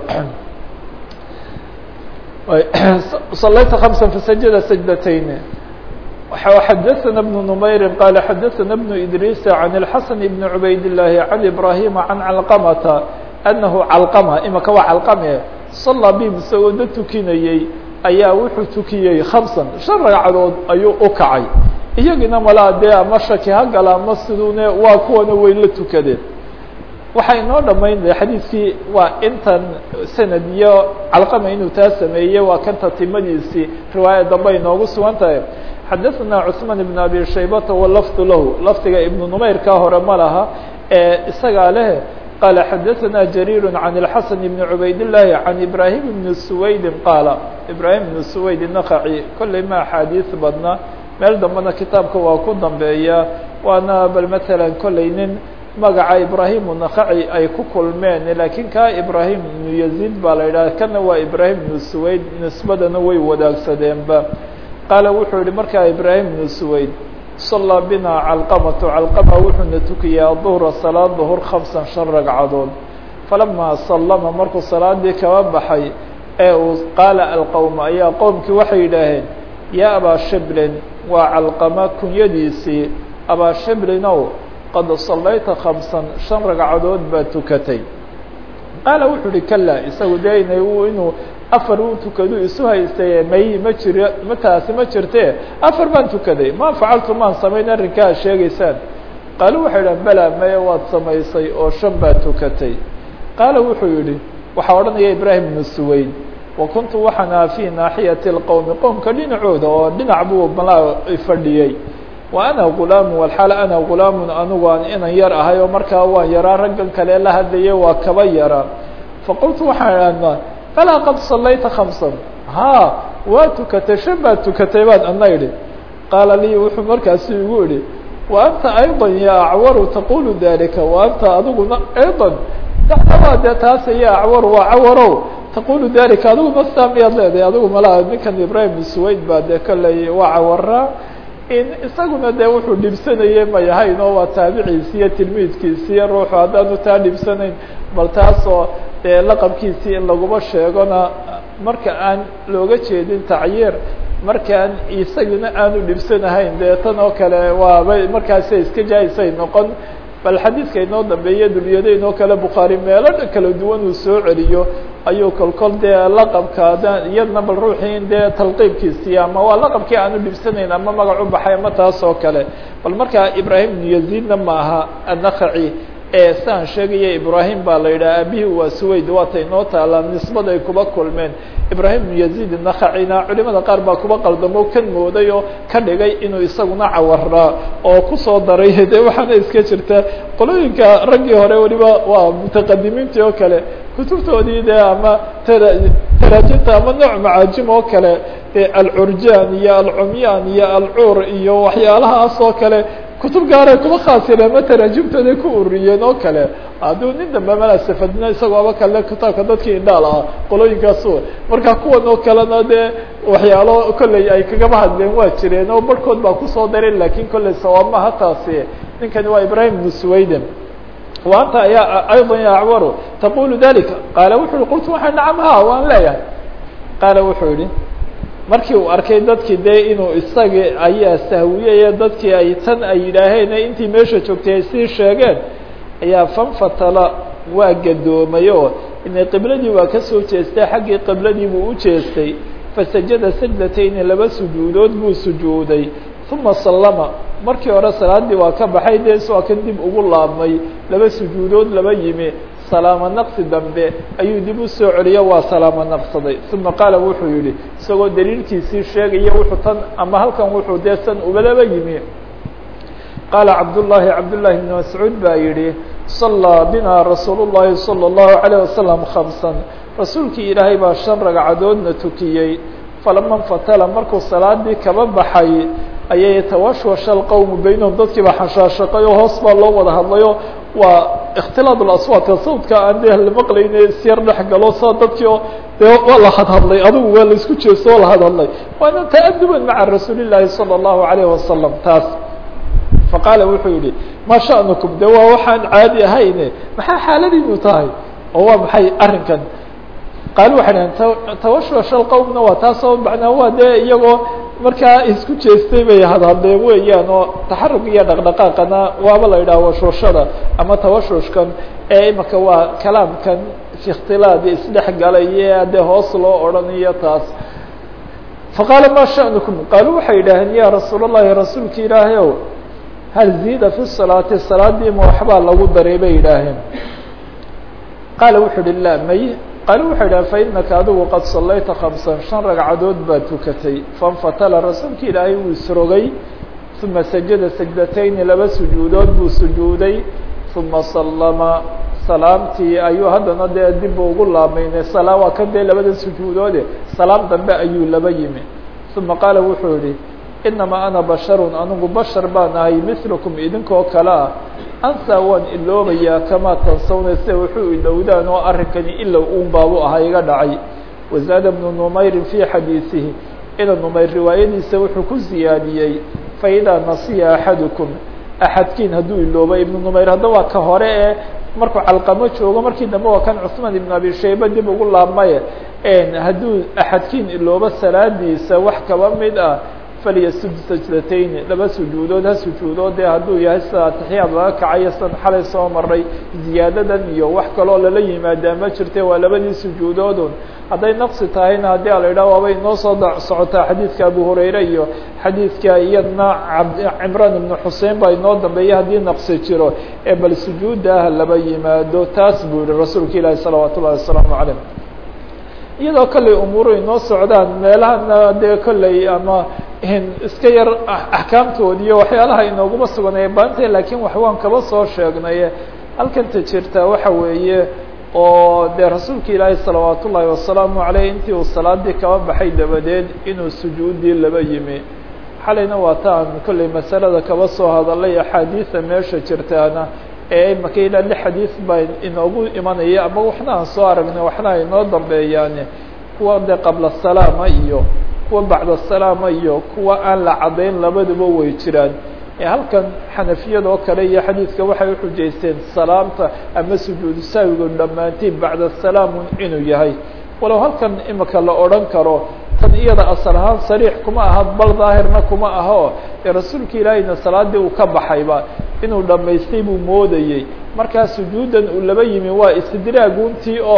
Speaker 1: صلyت خمسا فسجد سجدتين xdثna بن نمyر qال xdثna بن إدrيس عن الحسن بن عبayd اللahi عن إبراهيم عن علقمة أنه علقمة imaka waa علقمe صلى bهm isagoo da tukinayey ayaa wuxuu tukiyey خمسا شhan ragcadood ayuu u kacay iyagina malaa dee ama shaki ha gala ama sidune waa kuwana way la tukadeen waxaa inoo dhamaynaya xadiidkii waa intan sanad iyo calqama inuu taa sameeyey waa kan tatimadiisii riwaaya dambe inoogu sugan tahay xadaثna cثmaan بn abi shaybata walafdu lahu lafdiga ibnu numayrka hore ma laha ee isagaa leh qaala xadaثna jariir can الxasan bn cubayd الlahi can ibrahim bn suwaydin qaala ibrahim bn suwayd naqaci kolley ma axaadiis badna meel dambena kitaabka waa ku dambeeya waana bal matalan kolley nin magaca ibrahim nakaci ay ku kulmeen laakiin ka ibrahim ibnu yaziid baa la yidhaha kana waa ibrahim ibnu suwayd nisbadana way wadaagsadeenba qaala wuxuu yihi markaa ibrahim ibnu suwayd sallaa bina calqamatu calqama wuxuuna tukiyey aduhra salaad duhur khamsan shan ragcadood falamaa sallama markuu salaadii kaba baxay ee uu qaala alqowma ayaa qowmkii waxay yidhaaheen yaa abaa shiblin waa calqama kunyadiisii abaa shiblinow qad sallayta khamsan shan ragcadood baad tukatay qaala wuxuu uhi kala isagu dee ina inuu afar u tukadu isu haystay may ma jiro ma taasi ma jirte afar baan tukaday ma facaltu maan samayn arrinkaa ad sheegaysaan qaalu waxay idhahan bela maya waad samaysay oo shan baad tukatay qaala wuxuu yihi waxaa odhanaya ibraahim ibnu suwayd wa kuntu waxaan aha fii naaxiyati اlqowmi qowmka dhinacooda oo dhinac buu malaa fadhiyey wa ana gulaamu walxaal ana gulaamun anigu aan inan yar ahay oo markaa waan yaraa raggan kale la hadlayay waa kaba yaraa faqultu waxaan idhahnaa alaa qad sallayta khamsan haa waa tukatay shan baad tukatay baan ana idhi qaala lii wuxuu markaasi igu idhi wa anta ayضa ya acwaru taqulu dalika wa anta adiguna ayضa dacdabaa dee taas ya acwaru waa cawarow taqulu dalika adiguna saa miyaad leedahay adigu malaa ninkan ibrahim suwayd baa dee kolley waa cawaraa in isaguna dee wuxuu dhibsanayey ma yahayn oo waa taabiciisi iyo tilmiidkiisiiyo ruuxu haddaanu taa dhibsanayn bal taasoo dee laqabkiisii in laguma sheegona marka aan looga jeedin tacyiir markaan isaguna aanu dhibsanahayn dee tan oo kale waabay markaasa iska jaaisay noqon bal xadiidka inoo dambeeye dulyadayn oo kale bukhaari meelo kala duwan uu soo celiyo ayuu kolkol dee laqabka iyadna bal ruuxii in dee talqiibkiisii ama waa laqabkii aanu dhibsanayn ama magac u baxay ama taas oo kale bal markaa ibrahim ibnu yaziidna ma aha annakaci ee saan sheegaya ibrahim baa la yidhaha aabihii waa suwayd waata inoo taalaa nisbad ay kuba kulmeen ibrahim ibnu yaziid nakacina culimada qaar baa kuba qaldamo kan mooday oo ka dhigay inuu isaguna cawaraa oo kusoo daray de waxaana iska jirta qolooyinka raggii hore weliba waa mutaqadimiintii oo kale kutubtoodii de ama taraajinta ama nooc macaajim oo kale alcurjaan iyo alcumyaan iyo alcuur iyo waxyaalahaas oo kale kutub gaaray kuma khaasireen ma taraajimtooday ku ururiyeen oo kale hadduu nin dambe mala safadna isagoo aba kale kitaabka dadkii indhaal ah qolooyinkaasu marka kuwan oo kalena dee waxyaalo kolley ay kagaba hadleen waa jireen oo barhkood baa kusoo dareen lakin kolley sawaab maha taasi ninkani waa ibrahim ibnu swayden wa anta ayaa ayضa ya acwaru taqulu dalika qaala wuxu uhi qultu waxaa nacam ha waan leeyahay qaala wuxuu yihi markii uu arkay dadkii dee inuu isagi ayaa sahwiyaya dadkii ay tan ay yidhaaheen intii meesha joogtay ay sii sheegeen ayaa fanfatala waa gadoomay oo inay qibladii waa kasoo jeestay xaggii qibladii buu u jeestay fasajada sajdatayni laba sujuudood buu sujuuday uma sallama markii hore salaadii waa ka baxay dee waa kan dib ugu laabmay laba sujuudood laba yimi salaamo naqsi dambe ayuu dib u soo celiyo waa salaamo naqsaday uma qaala wuxuu yihi isagoo daliilkiisii sheegaya wuxuu tan ama halkan wuxuu dee san ubalaba yimi qaala cabdullaahi cabdullaahi bn mascuud baa yihi sallaa bina rasuul llahi salى اllahu عalيه wasalam khamsan rasuulkii ilaahay baa shan ragcadoodna tukiyey falama nfatala markuu salaadii kaba baxay ayay tawashwasha alqowmu baynahum dadkii baa xashaashaqay oo hoos baa loo wada hadlayo waa ikhtilaad aswaadka sawdka aan dee la maqlayne isyar dhex galo saa dadkii oo dee waa la hadhadlay adigu waa laisku jeesto oo la hadhadlay waana ta'aduban maca rasuuli llaahi salى اllahu alayh wasalam taas faqaala wuxuu yihi ma sha'nukum de waa waxaan caadi ahayne maxaa xaaladiinu tahay oo waa maxay arrinkan qaali waxay dhaheen tawashwasha alqowmna waa taasoo macnaa waa dee iyagoo markaa isku jeestay bay hadhadleen weeyaan oo taxarug iyo dhaqdhaqaaqana waaba la yidhaha washwashada ama tawashushkan ee imaka waa kalaamkan fi ikhtilaad isdhex galaya dee hoos loo odhanayo taas faqaala ma sha'nukum qaalu waxay yidhaaheen ya rasuul اllahi rasuulka ilaahay ow hal ziida fi salaati salaadii ma waxbaa lagu daray bay yidhaaheen qaala wuxuu uhi la may qaali wuxuu yidhaha fainaka adigu qad sallayta khamsan shan ragcadood baad tukatay fanfatala rasuulka ilaahay wuu isrogay uma sajada sajdatayni laba sujuudood buu sujuuday uma sallama salaamtii ayuu haddana dee dib ugu laamayne salaa waa kan dee labada sujuudoode salaam dambe ayuu laba yimi uma qaala wuxuu yihi inamaa ana basharun anigu bashar baan ahay milukum idinkoo kale ah ansaa waan iloobayaa kamaa tansawna sida wuxuu ilowdaan oo arrinkani ilow uun baabu ahaa iga dhacay wazaada bnu numayrin fii xadiisihi ina numayr riwaayadiisa wuxuu ku ziyaadiyey faidaa nasiya axadukum axadkiin hadduu ilooba ibnu numayr hadda waa ka hore ee markuu calqamo joogo markii dambe waa kan cusmaan ibn abi shayba dib ugu laabmaye hadduu axadkiin iloobo salaadiisa wax kaba mid ah falyasud sajdatayni laba sujuudood ha sujuudood dee hadduu yahay sida atixiyaad laga kacayo san xalay soo maray ziyaadadan iyo wax kaloo lala yimaadaa ma jirte waa labadii sujuudoodun hadday naqsi tahayna haddii a la yidhaha waabay inoo soo socotaa xadiidka abu hurayre iyo xadiidka iyadna cimraan ibnu xusein baa inoo dambeeya haddii naqsi jiro ee bal sujuudda ah laba yimaado taas buu yihi rasuulka ilaahi salawaat ullahi wasalaamu calayh iyadoo kolley umuuru inoo socdaan meelahana dee kolley ama iska yar axkaamtoodi iyo waxyaalaha inooguma suganaya baanta lakiin wax waan kaba soo sheegnay halkanta jirta waxa weeye oo dee rasuulka ilaahi salawaat ullaahi wasalaamu caleyh intii uu salaadii kaba baxay dabadeed inuu sujuudii laba yimi xalayna waa ta aan kolley masalada kaba soo hadalay axaadiida meesha jirtaana ee imaka ilaa lix xadiis baa inoogu imanaya ama waxna aan soo aragnay waxna ay inoo dambeeyaan kuwa dee qabla salaama iyo kuwa bacda salaama iyo kuwa aan la caddayn labaduba way jiraan ee halkan xanafiyada oo kale iyo xadiidka waxay uxujaysteen salaamta ama sujuudu saawigu dhammaantiin bacda salaamun inuu yahay walow halkan imika la odhan karo tan iyada asal ahaan sariix kuma aha bal daahirna kuma aho ee rasuulka ilaahayna salaadii uu ka baxayba inuu dhammaystay buu moodayey markaa sujuudan uu laba yimi waa istidraaguntii oo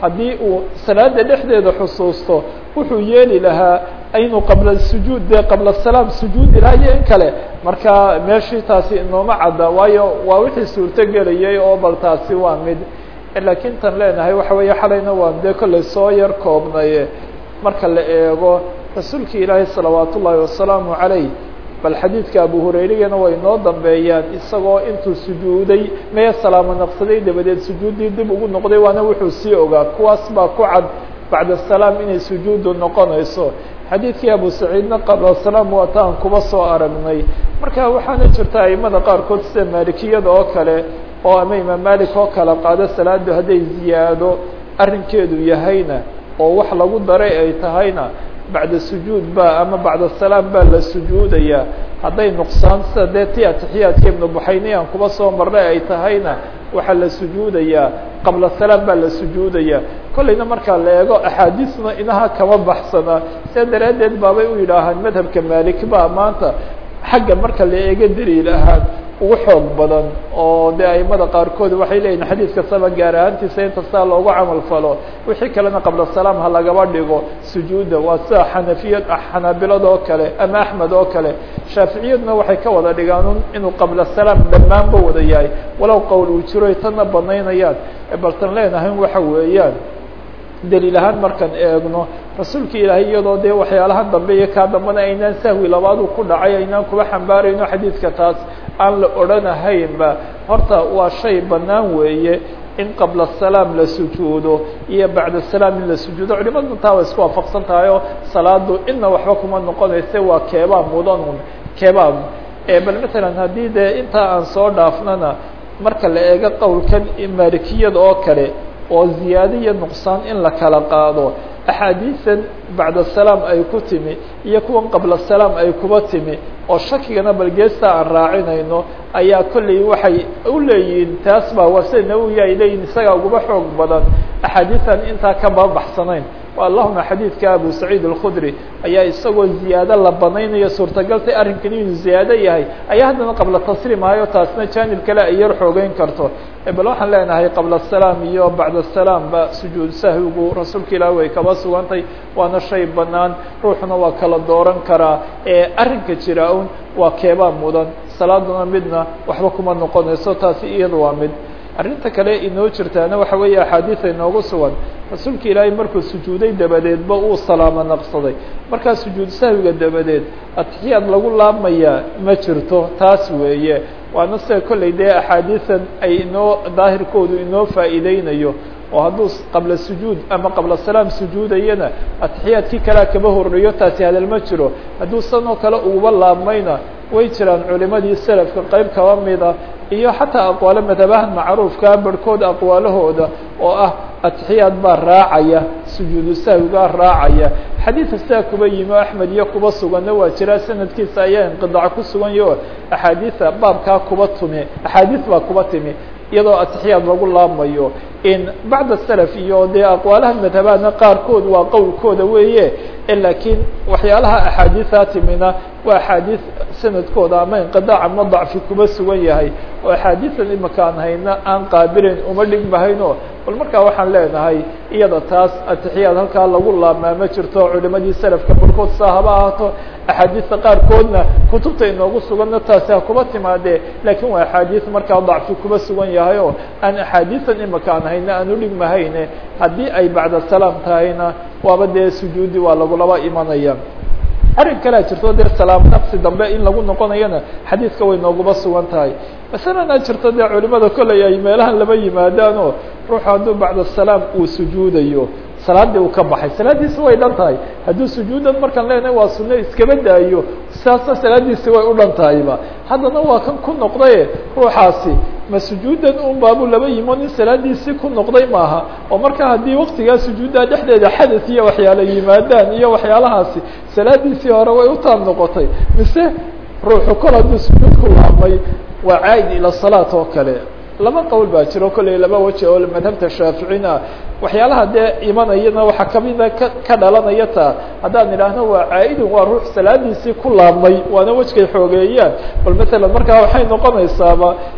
Speaker 1: haddii uu salaada dhexdeeda xusuusto wuxuu yeeli lahaa inuu qabla sujuud dee qabla salaam sujuudi lahaa iyo in kale marka meeshii taasi inooma cadda waayo waa wixii suurto gelayay oo bal taasi waa mid laakiin tan leenahay waxa weeye xalayna waan dee kollay soo yar koobnaye marka la eego rasuulki ilaahay salawaat ullaahi wasalaamu calayh bal xadiidka abu hurayrigana way noo dambeeyaan isagoo intuu sujuuday mee salaamo naqsaday dabadeed sujuuddii dib ugu noqday waana wuxuu sii ogaa kuwaas baa ku cad bacda salaam inay sujuudu noqonayso xadiidkii abu saciidna qabla salaam waataan kuba soo aragnay marka waxaana jirta aimada qaarkood sida maalikiyada oo kale oo ama imaam malik oo kale qaado salaadu hadday ziyaado arrinkeedu yahayna oo wax lagu daray ay tahayna bacda sujuud ba ama bacda salaam baa la sujuudaya hadday nuqsaan sida dee ti atixiyaadka ibnu buxayniyan kuba soo marnay ay tahayna waxaa la sujuudayaa qabla salaam baa la sujuudaya kollayna markaa la eego axaadiisna inaha kama baxsana sidaa daraaddeed baabay u yidhaahaan madhabka maalik baa maanta xagga marka la eego daliil ahaan ugu xoog badan oo de aimada qaarkood waxay leeyihin xadiid kastaba gaar ahaantiisa inta saa loogu camal falo wixii kalena qabla salaam ha lagaba dhigo sujuudda waa sida xanafiyad xanaabilada oo kale ama axmed oo kale shaaficiyadna waxay ka wada dhigaan inuu qabla salaam dhammaanba wada yahay walow qowl uu jiro ay tanna banaynayaan baltan leenahay waxa weeyaan daliil ahaan markaan eegno rasuulka ilaahay iyadoo dee waxyaalaha dambe iyo kaa dambana aynaan sahwi labaadu ku dhacay aynaan kuba xambaarayno xadiidka taas aan la odhanahaynba horta waa shay bannaan weeye in qabla salaam la sujuudo iyo bacda salaam in la sujuudo culimadu taa way isku waafaqsan tahay oo salaadu inna waxba kuma noqonayse waa keebaa mudanun keebaa bal matalan haddii dee intaa aan soo dhaafnana marka la eego qowlkan maalikiyada oo kale oo ziyaado iyo nuqsaan in la kala qaado axaadiisan bacda salaam ay ku timi iyo kuwan qabla salaam ay kuba timi oo shakigana balgeesta aan raacinayno ayaa kolley waxay u leeyihiin taas baa waa sida nawowi ay leeyihin isagaa uguba xoog badan axaadiisan intaa kaba baxsanayn allahuma xadiidka abu saciid alkhudri ayaa isagoo ziyaado la banaynayo suurtagaltay arrinkan inuu ziyaado yahay ayaa haddana qabla tasliim ahayo taasna jaanib kale ay yar xoogeyn karto bal waxaan leenahay qabla salaam iyo bacda salaam ba sujuud sahwigu rasuulka ilaah way kaba sugantay waana shay banaan ruuxuna waa kala dooran karaa ee arrinka jira un waa keebaa mudan salaaduna midna waxba kuma noqonayso taasi iyada waa mid arrinta kale inoo jirtaana waxa weeye axaadiida inoogu sugan rasuulka ilaahay markuu sujuuday dabadeedba uu salaamo naqsaday markaa sujuud sahwiga dabadeed atixiyaad lagu laabmayaa ma jirto taas weeye waana sida kolley dee axaadiisan ay inoo daahirkoodu inoo faa'iideynayo oo hadduu qabla sujuud ama qabla salaam sujuudayana atixiyaadkii kalea kaba horreeyo taasi hadal ma jiro hadduu sanoo kale uguba laabmayna way jiraan culimadii selafka qeyb kaba mida iyo xataa aqwaalo madhabahan macruufkaa barhkood aqwaalahooda oo ah atixiyaad baa raacaya sujuudu sahwigaa raacaya xadiidka sidaa kuba yimi o axmed iyo kuba suganna waa jiraa sanadkiisa ayaa inqidac ku sugan yaho axaadiida baabkaa kuba tumi axaadiis baa kuba timi iyadoo atixiyaad lagu laabmayo in bacda salaf iyo dee aqwaalaha madhabaadna qaarkood waa qowlkooda weeye laakiin waxyaalaha axaadiisaa timina waa axaadiis sanadkooda ama inqidaac ama dacfi kuba sugan yahay oo axaadiisan imika aan hayna aan qaabilayn uma dhigmahayno bal markaa waxaan leenahay iyada taas atixiyaad halkaa lagu laabmaa ma jirto culimadii salafka barkood saa haba ahaato axaadiista qaarkoodna kutubta inoogu suganna taasi ha kuba timaadee laakiin waa axaadiis markaa dacfi kuba sugan yahay oo aan axaadiisan imika aan hayna aan udhigmahayne haddii ay bacda salaam tahayna waaba dee sujuudi waa lagulaba imanaya arrin kalea jirto dee salaam naqsi dambe in lagu noqonayana xadiidka way nooguba sugan tahay masalana jirto dee culimada kolley ay meelahan laba yimaadaan oo ruuxu hadduu bacda salaam uu sujuudayo salaadii uu ka baxay salaadiisi way dhan tahay hadduu sujuudan markaan leenahay waa sunno iskaba daayo saasna salaadiisi way u dhan tahayba haddana waa kan ku noqdaye ruuxaasi ma sujuudan un baabu laba yimo nin salaadiisii ku noqday maaha oo marka haddii waktigaa sujuuddaa dhexdeeda xadath iyo waxyaala yimaadaan iyo waxyaalahaasi salaadiisii hore way u taab noqotay mise ruuxu kol hadduu sujuud ku laabmay waa caa'id ila salaat oo kale laba qowl baa jiro kolley laba weji oo madhabta shaaficina ah waxyaalaha dee imanayana waxaa kamida ka ka dhalanaya taa haddaan idhaahno waa caa-idun waa ruux salaadiisii ku laabmay waana wejkay xoogeeyaan bal matalan markaa waxay noqonaysaaba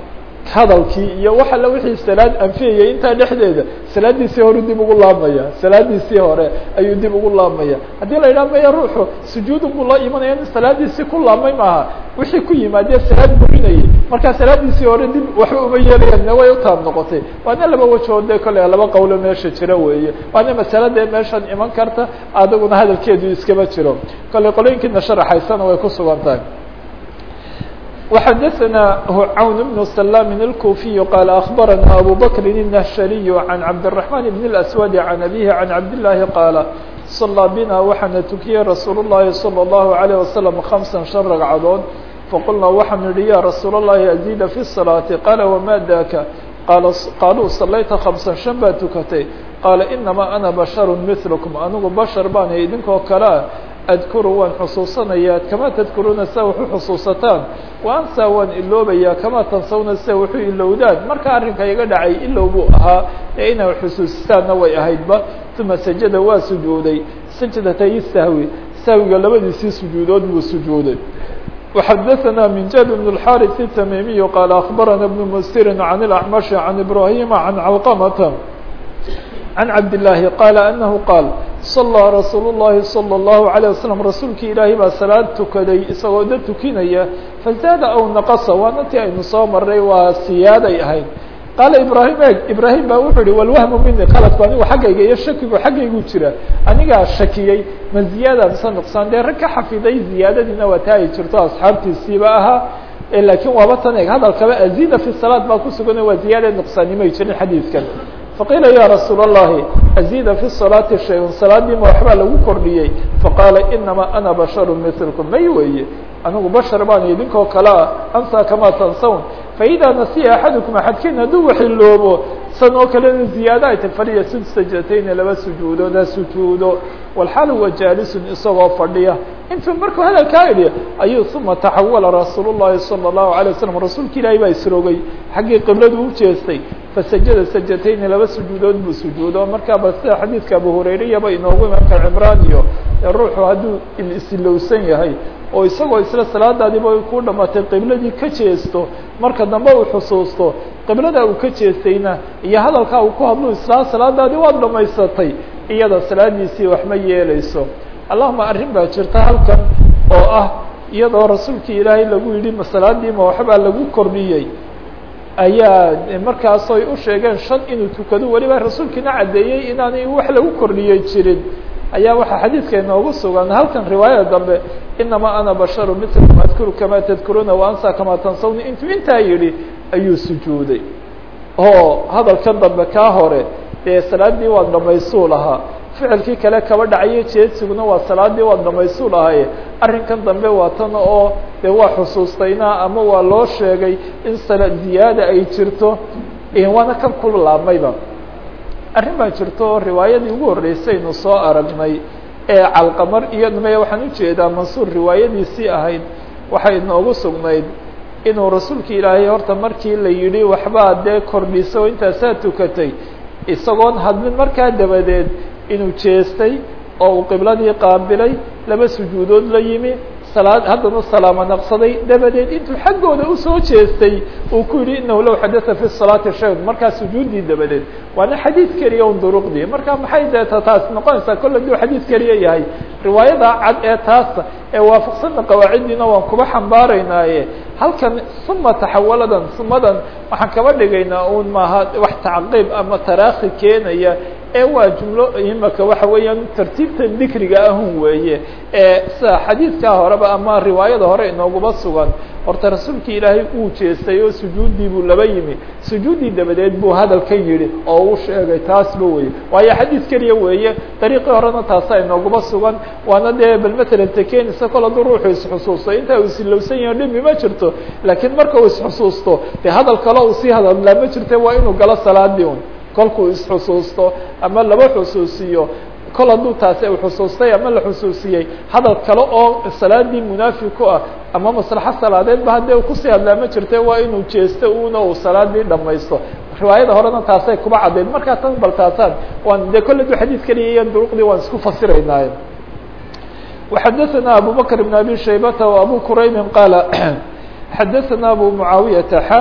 Speaker 1: hadalkii iyo wax alla wixii salaad anfiyayay intaa dhexdeeda salaadiisii hore dib ugu laabmaya salaadiisii hore ayuu dib ugu laabmaya haddii la yidhaha maya ruuxu sujuudun buu la imanaya in salaadiisii ku laabmay maaha wixii ku yimaadee salaad burinayay markaa salaadiisii hore dib waxba uma yeelayaan way utaab noqotay waana laba wajood dee kole laba qawlo meesha jira weeye waana masale dee meeshan iman karta adiguna hadalkeedu iskaba jiro kole qolooyinkiina sharaxaysana way ku sugan tahay وxdثnah عwn بن سلام الكوفي قال أخبرنا أبو بكر النهشلي عن عبد الرحمن بن الأسود عن أبيه عن عبد الله قال صلى بنا waxaana تukiyey رsuuل اللhi صلى الله عليه وسلم خمسا شن رagcadood فqلنا waxaanu yihi ya رsuuل اللhi أزيد في الصلاة قال وma dاka qaaluu صalayta خمسا شن baa tukatay qاaل إنما أنا بشhر مثلكم anigu bشhر baan idinkoo kalea adkuru waan xusuusanayaa kamaa tadkuruuna sia waxu xusuusataan wa ansaa waan iloobayaa kamaa tansawna sia waxu ilowdaan marka arrinka iga dhacay ilow buu ahaa ee inay xusuustaanna way ahaydba uma sajada waa sujuuday sajdatay sahwi sahwiga labadiisii sujuudood buu sujuuday وxdثnا من jاب بن الحارث التميمي قال أخبرنا بن مسر عن الأعمش عن إبراهيم عن علقمة عن عبد الله قال أنه قال صلى رsuuل اللhi صلى الله عليه وسلم rasuulki ilaahay baa salaad tukaday isagoo da tukinaya faزاada aw نaqصa waana ti aynu soo maray waa siyaaday ahayd qaala ibrahim eg ibrahim baa wuxuu yihi wlwahmu mini qaladku anigu xaggayga iyo shakigu xaggaygu jira anigaa shakiyey ma ziyaada mise nuqsaan dee rag ka xafiday ziyaadadiina waa taa ay jirto asxaabtiisiiba ahaa lakiin waaba tan eg hadalkaba azida fi salaad baa kusugan waa ziyaada nuqsaannimay jirin xadiidkan faqiila ya rasuul الlahi azida fi الصalaati shay-un salaadiima waxbaa lagu kordhiyey faqaala inama ana basharu milkum may weeye anigu bashar baan idinkoo kale ah ansaa kamaa tansawn faإida nasiya axadukum axadkiin hadduu waxiloobo san oo kalena ziyaado ay ta fadhiya sud sajdatayni laba sujuudood ha sujuudo walxaal huwa jaalisun isagoo fadhiya intuu markuu hadalkaa idhi ayuu uma taxawala rasuul الlahi salى الlahu عalيه waslm rasuulka ilaahi baa isrogay xaggii qibladu u jeestay fasajada sajdatayni laba sujuudood buu sujuudo markaa ba sida xadiidka abu hurayrayaba inoogu imaanka cimraan iyo ruuxu hadduu isilowsan yahay oo isagoo isla salaadaadiiba ku dhamatay qibladii ka jeesto marka dambe uu xusuusto qiblada uu ka jeestayna iyo hadalkaa uu ku hadlu islaa salaadaadii waad dhamaysatay iyada salaadiisii wax ma yeeleyso allahuma arrin baa jirta halkan oo ah iyadoo rasuulkii ilaahay lagu yidhi ma salaadiima waxbaa lagu kordhiyey ayaa markaasoy u sheegeen shan inuu tukado weliba rasuulkiina caddeeyey inaanay wax lagu kordhiyey jirin ayaa waxaa xadiidka inoogu sugan halkan riwaayada dambe inama ana basharu milkum adkuru kamaa tadkuruuna wa ansa kamaa tansawni intuu intaa yidhi ayuu sujuuday oo hadalkan dambe kaa hore dee salaadii waad dhamaysuu lahaa ficilkii kale kaba dhacayo jeedsiguna waa salaadii waad dhamaysuu lahaye arrinkan dambe waa tan oo dee waa xusuustayna ama waa loo sheegay in sala ziyaada ay jirto waana kan ku laabmayba arrin baa jirto oo riwaayadii ugu horreysaynu soo aragnay ee calqamar iyo dhmaya waxaan ujeedaa mansuur riwaayadiisii ahayd waxay inoogu sugnayd inuu rasuulka ilaahay horta markii la yidhi waxbaa dee kordhiso o intaasaa tukatay isagoon hadlin markaa dabadeed inuu jeestay oo uu qibladii qaabilay laba sujuudood la yimi salaad haddana salaamo naqsaday dabadeed intuu xaggooda usoo jeestay uu ku yidhi inahu low xadatha fi salaati shayun markaa sujuuddii dabadeed waana xadiid keliya un duruqdii marka maxay deeta taas noqonaysaa kolle duu xadiid keliya yahay riwaayada cad ee taasa ee waafaqsanna qawaaciddiina waan kuba xambaaraynaaye halkan suma taxawaladan sumadan waxaan kaba dhigaynaa un maaha wax tacqiib ama taraakhi keenaya ee waa jumlo imaka waxa weeyaan tartiibtan dikriga ahun weeye ee sida xadiidkaa horeba ama riwaayada hore inooguba sugan horta rasuulka ilaahay uu jeestay oo sujuuddii buu laba yimi sujuuddii dabadeed buu hadalka yidhi oo uu sheegay taasba weye waayo xadiid keliya weeye dariiqii horena taasa inooguba sugan waana dee bal matalan tekenisa kol hadduu ruuxu isxusuusto intaa uu isilowsan yaho dhimi ma jirto laakiin marka uu isxusuusto dee hadal kale uu sii hadalaa ma jirte waa inuu galo salaadii un kolkuu isxusuusto ama laba xusuusiyo kol hadduu taasi u xusuustay ama la xusuusiyey hadal kale oo salaadii munaafi ku ah ama maslaxo salaadeedba haddii kusii hadlaa ma jirte waa inuu jeesto una uu salaadii dhamaysto riwaayada horena taasay kuba caddayd markaa tan bal taasaan waan dee kolle du xadiid keliya iyo duruqdii waan isku fasiraynaaye وxadثna abu bكر بن abي شhaybة وabو qrayb qاaل xadثna abu mعaawiyaةa x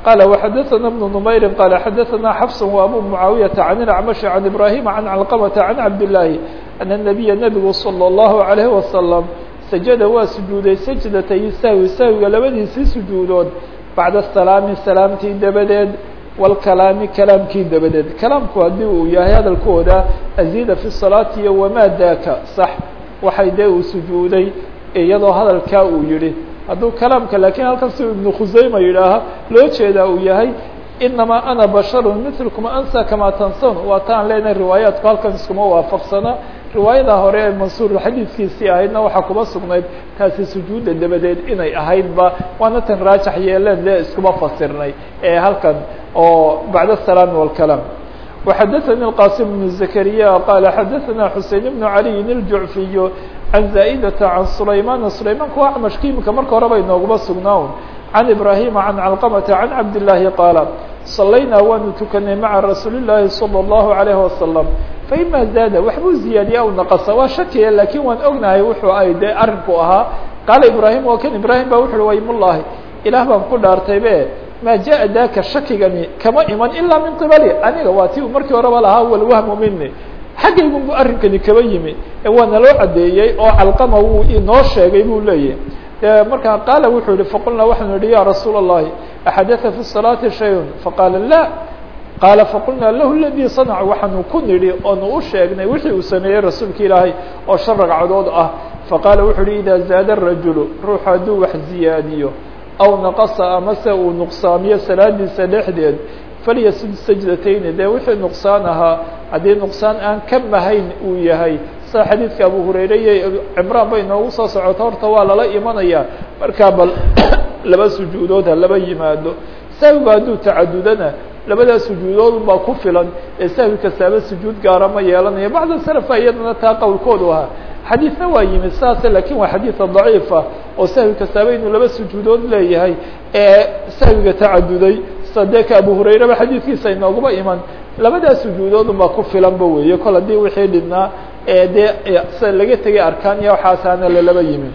Speaker 1: qال وxadثna بن نmayri qال xadثna xفs وأbو معaaوiيaةa عن الأعمشh عن إبراهيم عن علqمة عن cabdاللahi أن النبيa نبgu صلى الله عليه وسلم sajada waa sujuuday sajdatay sahwi sahwiga labadiisii sujuudood bacda salaami salaamtii dabadeed wاlkalaami kalaamkii dabadeed kalaamku haddii uu yahay hadalkooda aziida fi salaati iyo wamaa daaka sax waxay dee uu sujuuday iyadoo hadalkaa uu yihi hadduu kalaamka lakiin halkan si ibnu khusayma yidhaaha loo jeedaa uu yahay inamaa ana basharu milkuma ansa kamaa tansan waa taan leenahay riwaayaatku halkan iskuma waafaqsana riwaayada hore ee mansuur xadiidkiisii ahaydna waxaa kuba sugnayd taasi sujuudda dabadeed inay ahaydba waana tan raajax yeeleen dee iskuma fasirnay ee halkan oo bacda asalaami walkalaam وxadثnي الqاsim بن زكريا qال xadثna xuseين بن عalي الjuعفiy عan زائdة عan سlayman سlaymanka waa acmashka imika marka horeba inooguma sugnaa عan إbrahيم عan cلqمة عan cabdاللahi qاala صalaynaa waanu tukanay maعa rasuuli الlahi صلى الlaه عليه وسلم faima zaada waxbuu ziyaadiya aw naqصa waa shakiya lakin waan ognahay wuxuu ay de arinku ahaa qaala ibrahim oo kan ibrahim ba wuxu uhi waymulahi ilaah baan ku dhaartaybe ma jaءa daka shakigani kama iman ilaa min qibali aniga waa ti u markii horeba lahaa walwahmu mini xaggaygun bu arrinkani kaba yimi waa naloo cadeeyey oo calqama wuu inoo sheegay buu leeyahy de markaa qaala wuxuu yihi faqulnaa waxaanu yihi ya rasuula الlahi axadaa fi الصalaati shayء faqaala la qaala faqulnaa lahu ladii sanac waxaanu ku nidhi oonu u sheegnay wixii uu sameeyey rasuulka ilaahay oo shan ragcadood ah faqaala wuxuu uhi idaa zaada rajulu ruuxu hadduu wax ziyaadiyo aw naqasa amase uu nuqsaamiyo salaadiisa dhexdeed falyasud sajdatayni dee wixii nuqsaan ahaa haddii nuqsaan aan ka mahayn uu yahay sida xadiidka abu hurayre iyo cimraan bay inoogu soo socoto horta waa lala imanaya markaa bal laba sujuudood ha laba yimaado sahwiga hadduu tacadudana labadaa sujuudood baa ku filan ee sahwi kastaaba sujuud gaara ma yeelanayo bacda salafa iyadana taa qowlkoodu ahaa xadiidna waa yimid saase lakin waa xadiida daciifa oo sahwi kastaaba inuu laba sujuudood leeyahay ee sahwiga tacaduday sadeeka abu hurayreba xadiidkiisa inooguma iman labadaa sujuudoodun baa ku filanba weeye kol haddii wixii dhibnaa ee dee sida laga tegay arkaan iyo waxaasaana lalaba yimid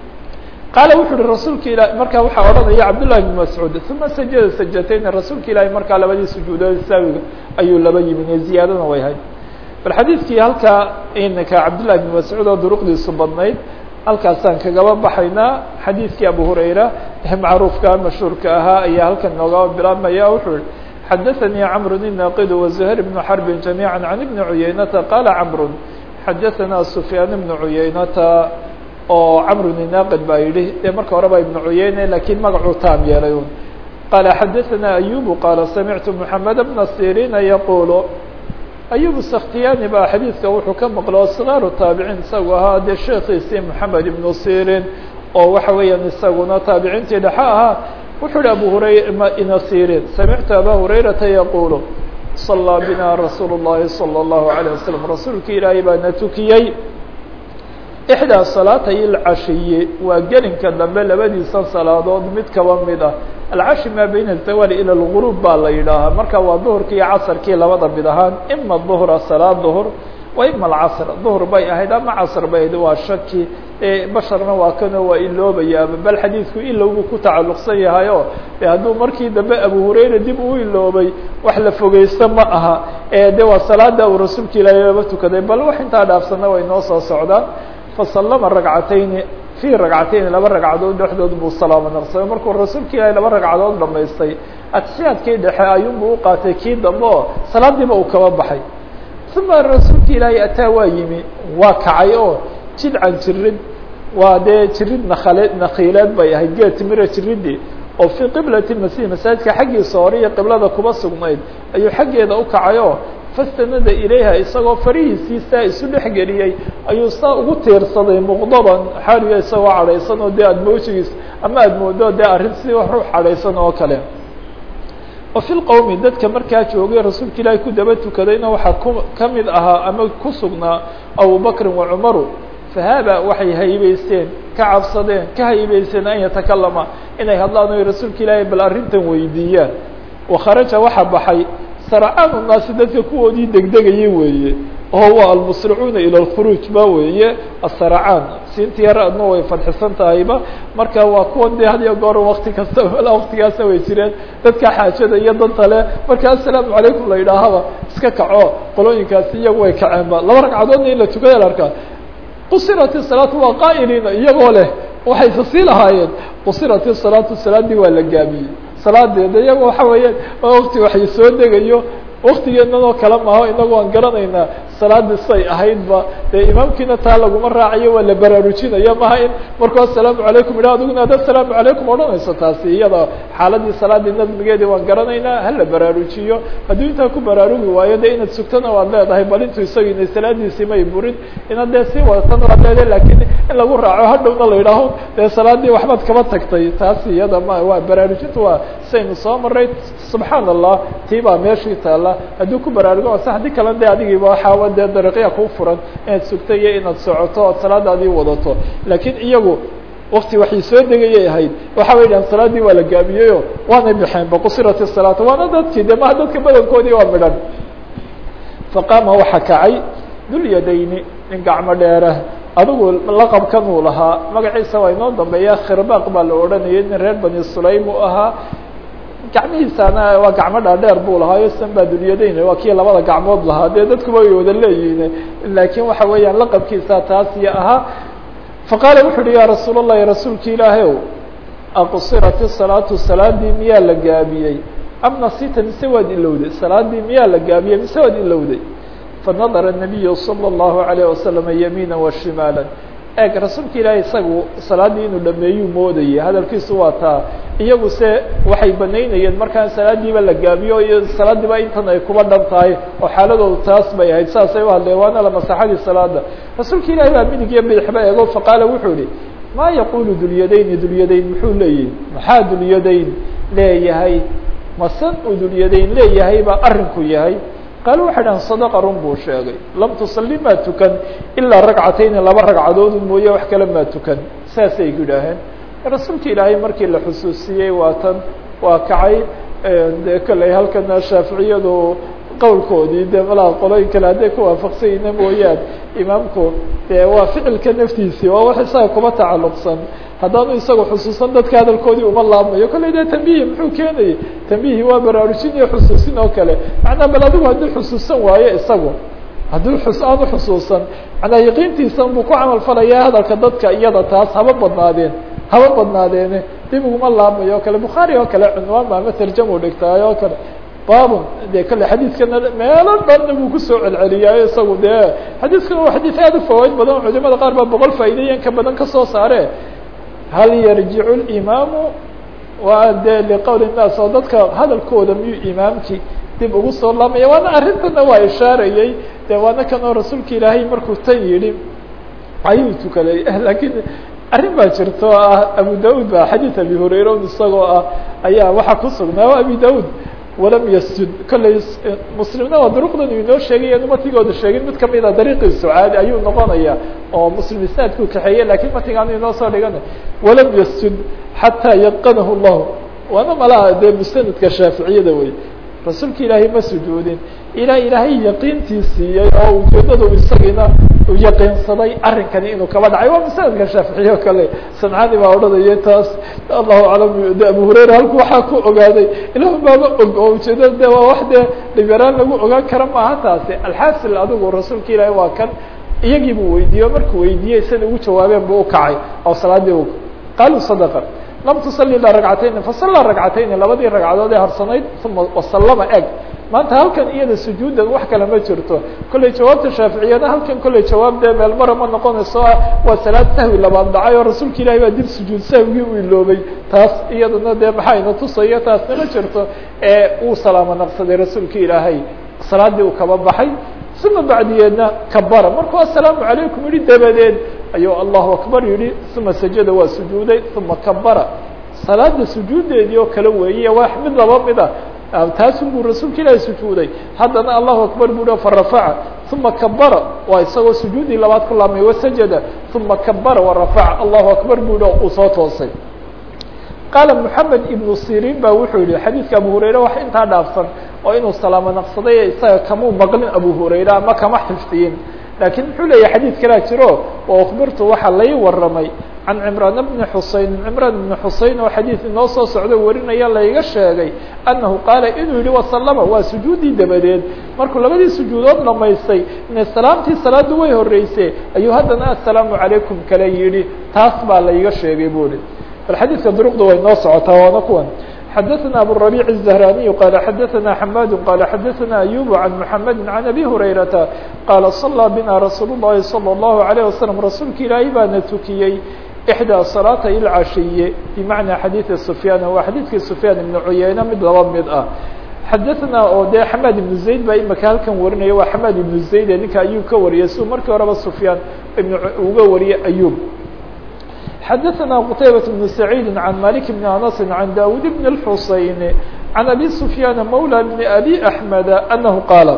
Speaker 1: qaala wuxu uhi rasuulka ilah markaa waxaa odhanaya cabdullahi bn mascuud uma sajada sajatayni rasuulka ilaahi markaa labadii sujuudood saawiga ayuu laba yimid ee ziyaadana way hayd bal xadiidkii halkaa inaka cabdullahi bn mascuud oo duruqdiisu badnayd halkaasaan kagaba baxaynaa xadiidkii abu hurayra ee macruufka mashhuurka ahaa ayaa halkan noogaba bilaabmaya wuxuu yihi xadaثanii cmr الnaqid وزuhayr بن xrb جamيعا عan بn cuyaynata qala cmr xadaثana sufyaan بn cuyaynata oo cmr الnaqid baa yihi dee marka horeba ibn cuyayne lakiin magacuu taam yeelay un qala xadaثana ayub qala samictu mحamed bna sirina yaqul ayub sakhtiyani baa xadiidka wuxuu ka maqlo صغaaru taabiciin isagu ahaa dee sheekiisii moxamed ibnu sirin oo waxa weeyaan isaguna taabiciintii dhexe ahaa wuxuu hi abu hurayra ina sirin samictu aba hurayrata yaqulu صalىa bina rasuul الlahi salى الlahu عalيه waslم rasuulka ilaahay baa na tukiyey ixdaa salaatay اlcashiyi waa gelinka dambe labadiisa salaadood mid kaba mid ah alcashi maa bayna الzawaal ilى اlgurub baa la yidhaahaa marka waa duhurkii iyo casrkii labada mid ahaan ima duhra salaad duhr wa ima alcasr duhr bay ahayd ama casr bay ahayd waa shaki basharna waa kanoo waa iloobayaaba bal xadiidku ilowgu ku tacalluqsan yahay o de hadduu markii dambe abu hurayra dib uu iloobay wax la fogeysta ma aha de waa salaada uu rasuulka ilaahay laba tukaday bal wax intaa dhaafsana way noo soo socdaan fasalama ragcatayni fi ragcatayni laba ragcadood dhexdood buu salaamo naqsaday markuu rasuulka ilaahay laba ragcadood dhamaystay atixiyaadkii dhexe ayuunbuu u qaatay kii dambe oo salaadiiba uu kaba baxay uma rasuulka ilaahay ataa waa yimi waa kacay oo jidcan jirid waa dee jirid nakale nakiileed bay ahayd geed timira jiridii oo fii qiblati masih masaajidka xaggiisa hore iyo qiblada kuba sugnayd ayuu xaggeeda u kacay oo fastanada ilayha isagoo farihiisii saa isu dhexgeliyey ayuu saa ugu tiirsaday muqdaban xaaliga isagoo cadhaysan oo dee aada moojigiis ama aada moodo dee arrin si ruux cadhaysan oo kale wa fi lqowmi dadka markaa joogay rasuulka ilaahay ku daba tukadayna waxaa ku ka mid ahaa ama ku sugnaa abubakrin wa cumaru fahaaba waxay haybeysteen ka cabsadeen ka haybeysteen an yatakalama inay hadlaan oy rasuulka ilaahay bal arrintan weydiiyaan wakharaja waxaa baxay sarcaanu naasi dadka kuwoodii degdegayay weeye oo waa almusricuuna ilى اlkhuruuj ba weeye asaracaan siinta yar adna way fadxisan tahayba marka waa kuwan de had iyo goor wakti kasta mala waktigaasna way jireen dadka xaajada iyo danta le marka asalaamu calaykum la yidhaahaba iska kaco qolooyinkaasi iyagu way kaceenba laba ragcadoodna in la tukada la arkaa qusirat الsalaatu waa qaa'iliina iyagoo leh waxay sasii lahaayeen qusirat الsalaatu salaadii waa la gaabiyey salaadeeda iyago waxa weeyaan wakti waxay soo degayo waktigeenanoo kale maaho inagu aan garanaynaa salaadii say ahaydba dee imaamkiina taa laguma raacayo waa la baraarujinaya maha in markuu asalaamu calaykum idha adiguna ad asalaamu calaykum odhanayso taasi iyada xaaladii salaadii nadmigeedii waan garanaynaa hala baraarujiyo hadduu intaa ku baraarugi waayo de inaad sugtana waad leedahay bal intuu isaga inay salaadiisii may burin inaad dee sii wadatana waad leedahay lakin in lagu raaco hadhowna la yidhaaho dee salaadii waxbaad kaba tagtay taasi iyada ma waa baraarujinta waa saynu soo maray subxaan allah tii baa meeshii taala hadduu ku baraarugo ase haddii kale de adigiiba waxaaba dee dariiqya kuu furan inaad sugto iyo inaad socoto ood salaadaadii wadato laakiin iyagu wakti waxay soo degayay ahayd waxa way dhahan salaadii waa la gaabiyeyo waanay baxeenba qusirat الsalaata waana dadkii de maha dadka badankoodii waa midhan faqaama waxa kacay dulyadayni nin gacmo dheere adigu laqabkan uu lahaa magaciisa waa inoo dambeeya khirbaq baa la odhanayay nin reer bani sulaym uu ahaa gacmihiisana waa gacmo dhaadheer buu lahaayo sanbaa dunyadayn waa kii labada gacmood lahaa dee dadkuba way wada leeyihiin laakiin waxa weeyaan laqabkiisa taasiyo ahaa faqaala wuxu uhi ya rasuul الlahi rasuulki ilaahay ow aqsirat الsalaatu salaadii miyaa la gaabiyey am nasita mise waad ilowday salaadii miyaa la gaabiyey mise waad ilowday fanadara الnabiyu salى الlahu عalيه wasalam yamiina washimaala eeg rasuulka ilaahay isagu salaaddii inuu dhameeyuu moodayay hadalkiisu waa taa iyagu se waxay banaynayeen markaan salaadiiba la gaabiyo iyo salaadiiba intan ay kuba dhan tahay oo xaaladoodu taas bay ahayd saasay u hadleen waana la masaxadii salaada rasuulka ilaahay baa midig iyo bidixba eego faqaala wuxuu ihi maa yaqulu dulyadayni dulyadayn muxuu leeyahy maxaa dulyadayn leeyahay masan uu dulyadayn leeyahay baa arrinku yahay qaal waxay dhahan sadaqa run buu sheegay lam tusalli maa tukan ilaa ragcatayni laba ragcadoodu mooye wax kale maa tukan saasay ku idhaaheen rasuulka ilaahay markii la xusuusiyey waa tan waa kacay de kalley halkana shaaficiyadu qowlkoodii de malaha qolooyin kale hadday ku waafaqsanyina mooyaan imaamku de waa ficilka naftiisii waa wax isaga kuma tacalluqsan haddaanu isaga xusuusan dadka hadalkoodii uma laabmayo kolley de tambihi muxuu keenayay tambihi waa baraarujin iyo xusuusin oo kale macnaa bal adigu hadduu xusuusan waayo isagu hadduu xus aanu xusuusan macnaa yaqiintiisan buu ku camal falaya hadalka dadka iyada taas haba badnaadeen haba badnaadeene dib uguma laabmayo o kale bukhaari oo kale cunwaan ba ama tarjama dhigtaay oo kale babun de kale xadiidkana meelo dhanna buu kusoo celceliyaayo isagu dee xadiiskana waa xadiid aad u fawaaid badan culimada qaar baa boqol faa'iideyan ka badan kasoo saare hal yarjicu limaamu waa de liqowli nnaas oo dadka hadalkooda miyuu imaamkii dib ugu soo laamaya waana arrintana waa ishaarayey de waana kanoo rasuulka ilaahay markuu tan yidhi ayuu tukaday lakiin arrin baa jirta oo ah abu daud ba xadiid abi hurayra un isagoo ah ayaa waxaa ku sugnaa abi daud walam yasjud kolley muslimna waa duruqdan uu inoo sheegay anu matigooda sheegin mid kamida dariiqiisu caadi ayuu noqonaya oo muslim isnaadkuu kaxeeye lakiin matigaanu inoo soo dhigana walam yasjud xataa yaqanahu llahu waana malaha dee musanadka shaaficiyada wey rasuulka ilaahay ma sujuudin ilaa ilaahay yaqiintii siiyey oo ujeedadu isagiina u yaqiinsaday arrinkani inuu kaba dhacay waa masaladka shaaficiye o kale samcani baa odhanaya taas allahu aclam de abu hurayra halku waxaa ku ogaaday ilah baaba og oo ujeedada de waa wax dee dhibyaraan lagu ogaan kara maaha taasi alxaasil adigu rasuulka ilaahay waa kan iyagii buu weydiiye markuu weydiiyey sida ugu jawaabeen buu ukacay oo salaadii qaaluu sadaqa lam tusalli ilaa ragcatayni fasallaa ragcatayni labadii ragcadood ee harsanayd uma wasallama eg maanta halkan iyada sujuudan wax kale ma jirto kolley jawaabta shaaficiyana halkan kolley jawaab dee meel mara ma noqonayso ah waa salaad sahwi labaad dhacay oo rasuulka ilaahay baa dib sujuud sahwigii u iloobay taas iyadana dee maxayna tusayo taasna ma jirto ee uu salaamo naqsaday rasuulka ilaahay salaadii uu kaba baxay uma bacdiyeedna kabara markuu asalaamu calaykum yihi dabadeed ayuu allahu akbar yihi uma sajada waa sujuuday uma kabara salaada sujuudeedii oo kale weeye waa mid laba mid a taasun buu rasuulka ilaahi sujuuday haddana allahu akbar buu farafaca uma kabara waa isagoo sujuudii labaad ku laabmay wasajada uma kabara warafaca allahu akbar buu yihi uu soo toosay qaala moxamed ibnu sirin ba wuxuu yihi xadiidka abu hurayre wax intaa dhaafsan oo inuu salaamo naqsaday isaga kamuu maqlin abu hurayra ama kama xifdiyin lakiin muxuu leeyahay xadiid kalaa jiro oo akhbirtu waxaa lai waramay can cimraan bni xusein cimraan bni xusein oo xadiid inoo soo socdo warinaya layga sheegay annahu qaala inuu yihi wasalama waa sujuuddii dabadeed markuu labadii sujuudood dhamaystay ina salaamtii salaadu way horeysay ayuu haddana assalaamu calaykum kale yidhi taas baa layga sheegay bu hi bal xadiidka duruqda way noo socotaa waana kuwan xadaثna abالربيع الزهراني qال xadaثna حmاd qال xadaثna أyوب عن محمد عن أbي هريرةa qال صلى بنا رsuuل اللhi صلى الله عليه وسلم rasuulka ilaahay baana tukiyey إحdى صلاaتي الcashiye بmaعنى xadيiثi سفyاn waa xadiidkii سفyاn iبن cuyeyne mid laba mid ah xadaثna oo de xmاd iبن زayd baa imika halkan warinaya waa xmاd iبن زayd ee ninka ayub ka wariyay siu markii horeba سفyاn uga wariyay أyوب xadaثna qتaybaة بن سعيid عan mالك بن أنس عan dاود بن الحuseين عan أbي سفyاn mولى بن أbي أحمد أنه qاaل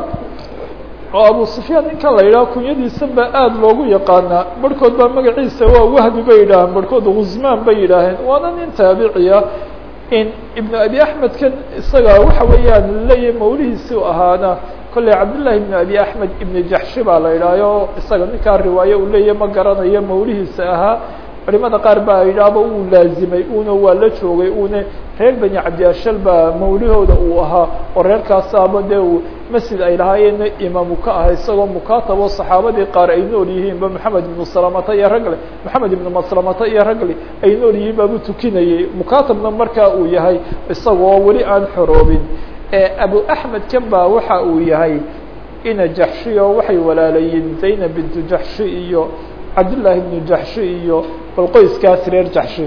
Speaker 1: oo abu سفyاn ninkan la yidhaho kunyadiisa ba aad loogu yaqaanaa barhkood baa magaciisa waa wahbi bay yidhaaheen barhkood غuzman bay yidhaaheen waana nin taabiciya in iبن أbي أحmed kan isaga waxa weeyaan leeyahy mawlihiisi ahaana kolley cabdاللahi بن أbي أحmed iبن jaxshi baa la yidhahyo isaga ninkaa riwaaye uu leeyahy ma garanayo mawlihiisa ahaa culimada qaar baa yidhaahba uu laazimay una waa la joogay una reer beni cabdiashal baa mawlihooda uu ahaa oo reerkaasaaba dee uu masjid ay lahaayeenna imaamu ka aha isagoo mukaatabo saxaabadii qaar ay nool yihiinba maxamed ibnu salamata iyo ragle maxamed ibnu maslamata iyo ragle ay nool yihiin baabu tukinayay mukaatabna markaa uu yahay isagoo weli aan xoroobin abu axmed kan baa waxa uu yahay ina jaxshi oo waxay walaalayiin zaynab bintu jaxshi iyo cabdاللahi بن jaxshi iyo bal qoyskaas reer jaxshi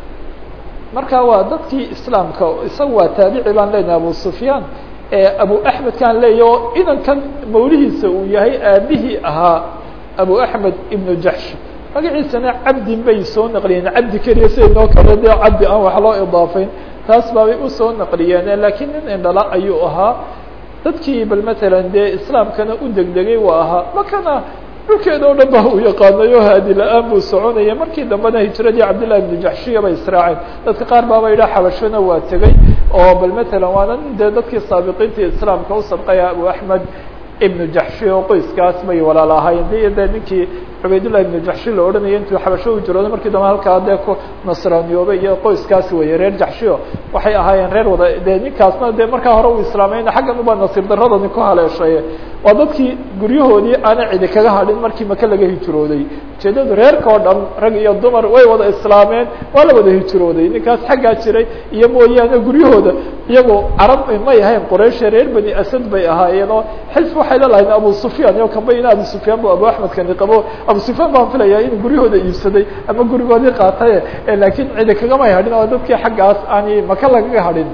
Speaker 1: marka waa dadkii islaamka isaga waa taabici baan leenahay abu sufyaan abu axmed kaan leeya oo inankan mawlihiisa uu yahay aabihii ahaa abu axmed ibnu jaxshi magaciisana cabdin bay soo naqliyeen cabdi keliya siday noo kale dee cabdi aan wax loo idaafayn taas baabay usoo naqliyeen lakiin nin indhala ayuu ahaa dadkii bal matalan dee islaamkana u degdegay waa ahaa makana dhulkeeda o dhan ba uu yaqaanayo haadi la-aan buu soconaya markii dambena hijradii cabdillahi ibnu jaxshiya bay israaceen dadka qaar baaba yidhaha xabashona waa tegey oo bal matalan waana nin dee dadkii saabiqiintii islaamka u sabqaya abu axmed ibnu jaxshi oo qoyskaas bay walaala ahaayeen de de ninkii cubaydullahi ibnu jaxshi la odhanaya intuu xabasho u jirooday markii dambe halkaa dee ku nasraaniyoobay iyo qoyskaas weeye reer jaxshio waxay ahaayeen reer wada dee ninkaasna dee markaa hore uu islaamayna xaggan ubaa nasiib daradani ku haleeshaye waa dadkii guryahoodii aana cidi kaga hadhin markii maka laga hijrooday ujeedadu reerka oo dhan rag iyo dumar way wada islaameen waa la wada hijrooday ninkaas xaggaa jiray iyo mooyaane guryahooda iyagoo carab may ahayn quraysha reer bani asad bay ahaayeen oo xilf waxay la lahayn abu sufyaan iyo kamba ina abu sufyaan bu abu axmed kani qabo abu sufyaan baan filayaa inuu guryahooda iibsaday ama gurigoodii qaatay laakiin cidi kagamay hadhin oo dadkii xaggaas aani maka lagaga hadhin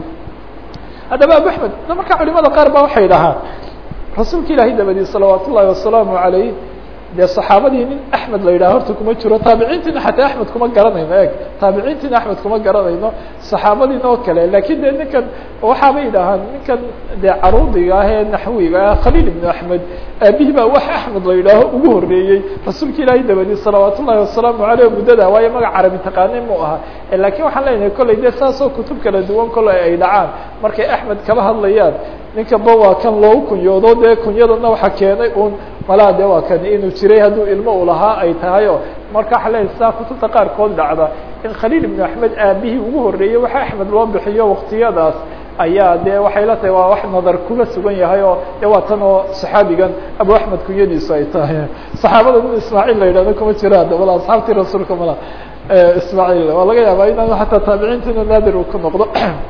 Speaker 1: haddaba abu axmed marka culimada qaar ba waxay dhahaan rasuulka ilaahay dabadii salawaat ullahi wasalaamu alayh dee saxaabadii nin axmed la yidhaha horta kuma jiro taabiciintiina xataa axmed kuma garanayno eg taabiciintiina axmed kuma garanayno saxaabadiina oo kale lakin de ninkan waxaabay yidhaahaan ninkan dee caruudiga ah ee naxwiga ah khaliil ibnu axmed aabihi baa wax axmed la yidhaaho ugu horeeyey rasuulka ilaahay dabadii salawaat ullahi wasalaamu aleyh muddada waayo magac carabi taqaane mu aha lakin waxaan leenahay kolley de saasoo kutub kala duwan kolley ay dhacaan markay axmed kaba hadlayaan ninka ba waa kan loogu kunyoodo dee kunyadana waxa keenay un malaa de waa kan inuu jiray hadduu ilmo u lahaa ay tahay o marka waxa leeyahy saa kutubta qaarkood dhacda in khaliil ibnu axmed aabihii ugu horeeyey waxa axmed loo bixiyo waktiyadaas ayaa de waxay la tahay waa wax nadar kuga sugan yahay oo de waa tan oo saxaabigan abu axmed kunyadiisu ay tahay saxaabada nin ismaaciil la yidhahdo kuma jiraan wala asxaabtii rasuulka mala ismaaciil waa laga yaabaa inaan xataa taabiciintina naadir uu ku noqdo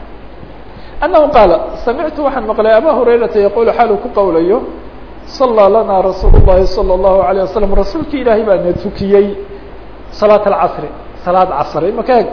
Speaker 1: أنه qاaل سمعت waxaan مقلay abا هريرaةa يقول xaal ku qowlayo صلى لنا رsuuل اللhi صلى الله عليه وسلم رasuulki ilaahay baa na tukiyey صلاة الcصر saلاad cصr imaka eg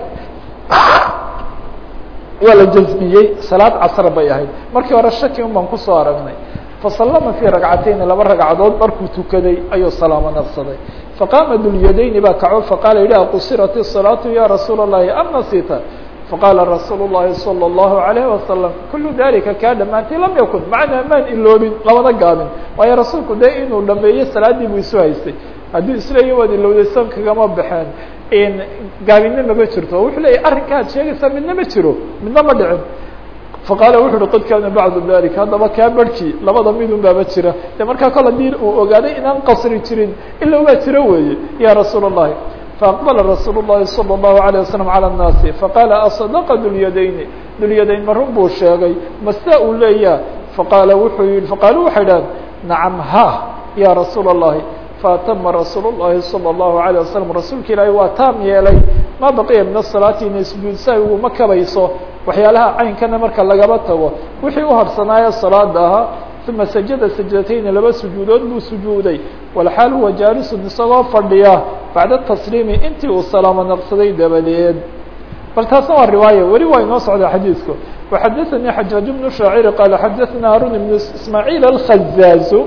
Speaker 1: waa la jزmiyey saلاad cصr bay ahayd markii hore shaki un baan kusoo aragnay faصلma في رagcatayni laba ragcadood markuu tukaday ayuu salaamo nafsaday faqاma dulyadayni baa kaco faqaala yihi qصirat الصلاaة ya رasuul الlahi am nasita faqaala rasuul الlahi salى الlahu عalيه wasalam kulu dalika kaa dhamaantay lam yakun macnaa maan iloobin labada gaabin waayo rasuulku dee inuu dhameeyo salaadii buu isu haystay haddii isleeya waad ilowday san kagama baxeen gaabinna mama jirto wuxuu leeyahy arrinka ad sheegaysaa midna ma jiro midna ma dhicin faqaala wuxu uhi qad kaana bacdu dalik haddaba kaa barhkii labada midun baaba jira de markaa kol hadii uu ogaaday inaan qasri jirin ila baa jiro weeye ya rasuul الlahi faaqbala rasuul الlahi salى الlahu عalيه waslم calى الnaasi faqaala aصadaqa dulyadayni dulyadayn ma run buu sheegay masta uu leeyaa faqaala wuxuu yihi faqaalu waxay dhahan nacam ha ya rasuul الlahi faatama rasuul الlahi salى الlahu عalيه waslم rasuulka ilaahi waa taam yeelay ma baqiya min الsalaati inay sujuudsa uguma kabayso waxyaalaha caynkana marka lagaba tago wixii u harsanaayo salaada ahaa uma sajada sajdatayni laba sujuudood buu sujuuday walxaal huwa jaalisun isagoo fadhiya bacda tasliimi intii uu salaamo naqsaday dabadeed bal taasna waa riwaaya weli waa inoo socda xadiidku waxadaثanii xajaaj bnu shaacir qaala xadaثna harun ibnu ismaaciil alkhazaazu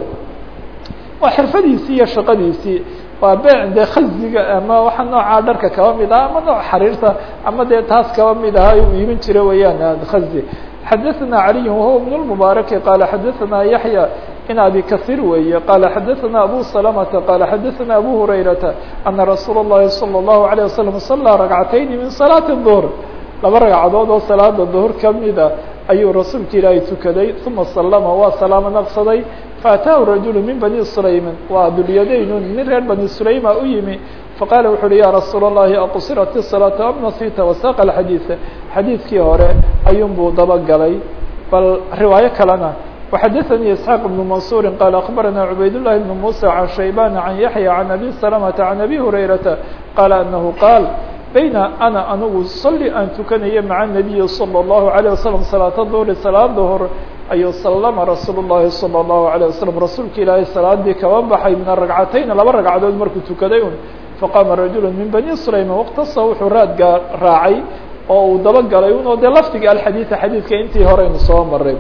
Speaker 1: waa xirfadiisii iyo shaqadiisii waa bee dee khaziga ama waxa noocaa dharka kaba mid ah ama nooc xariirta ama dee taas kaba mid aha uu iibin jira weeyaan khazi xadaثna عaliي wahuwa بن المبارك qala xadaثna yaحyى in abi kaثيr weeye qala xadaثna abu سلمةa qala xadaثna abu هurayرaةa أna rasuul الlahi صلى الlaهu عليه وسلم صلىa رagcatayni min صلاaة الظهر laba ragcadood oo salaada ظهر kamida ayuu rasuulka ilaahay tukaday ثuma slma waa salaamo naqsaday faataahu rajul min bani سlayman waa dulyadayn nin reer bani سlayma u yimi faqala wuxu uhi ya rasuul الlahi aqsirat الصلاaةu am nasita wasaq الxadiiثa xadiidkii hore ayuun buu dabagalay bal riwaayo kalena وxadaثnii isxaaq بن mansuri qaala akbarana cubayd الlahi بn muسى can shaybana can yaحya can abi سلمةa can abi hurayrata qaala anahu qaal bayna ana anigu sali aan tukanayo maca الnabiyi salى الlahu عalيه waslم salaata duhri salaad duhr ayuu salama rasuul الlahi salى الlahu عalيه waslم rasuulka ilaahay salaadii kaba baxay min aragcatayn laba ragcadood markuu tukaday un faqaama rajul min bani سlayman wاktasa wuxuu raadgaa raacay oo uu dabagalay un oo dee lafdiga alxadiiثa xadiidka intii horeynu soo maray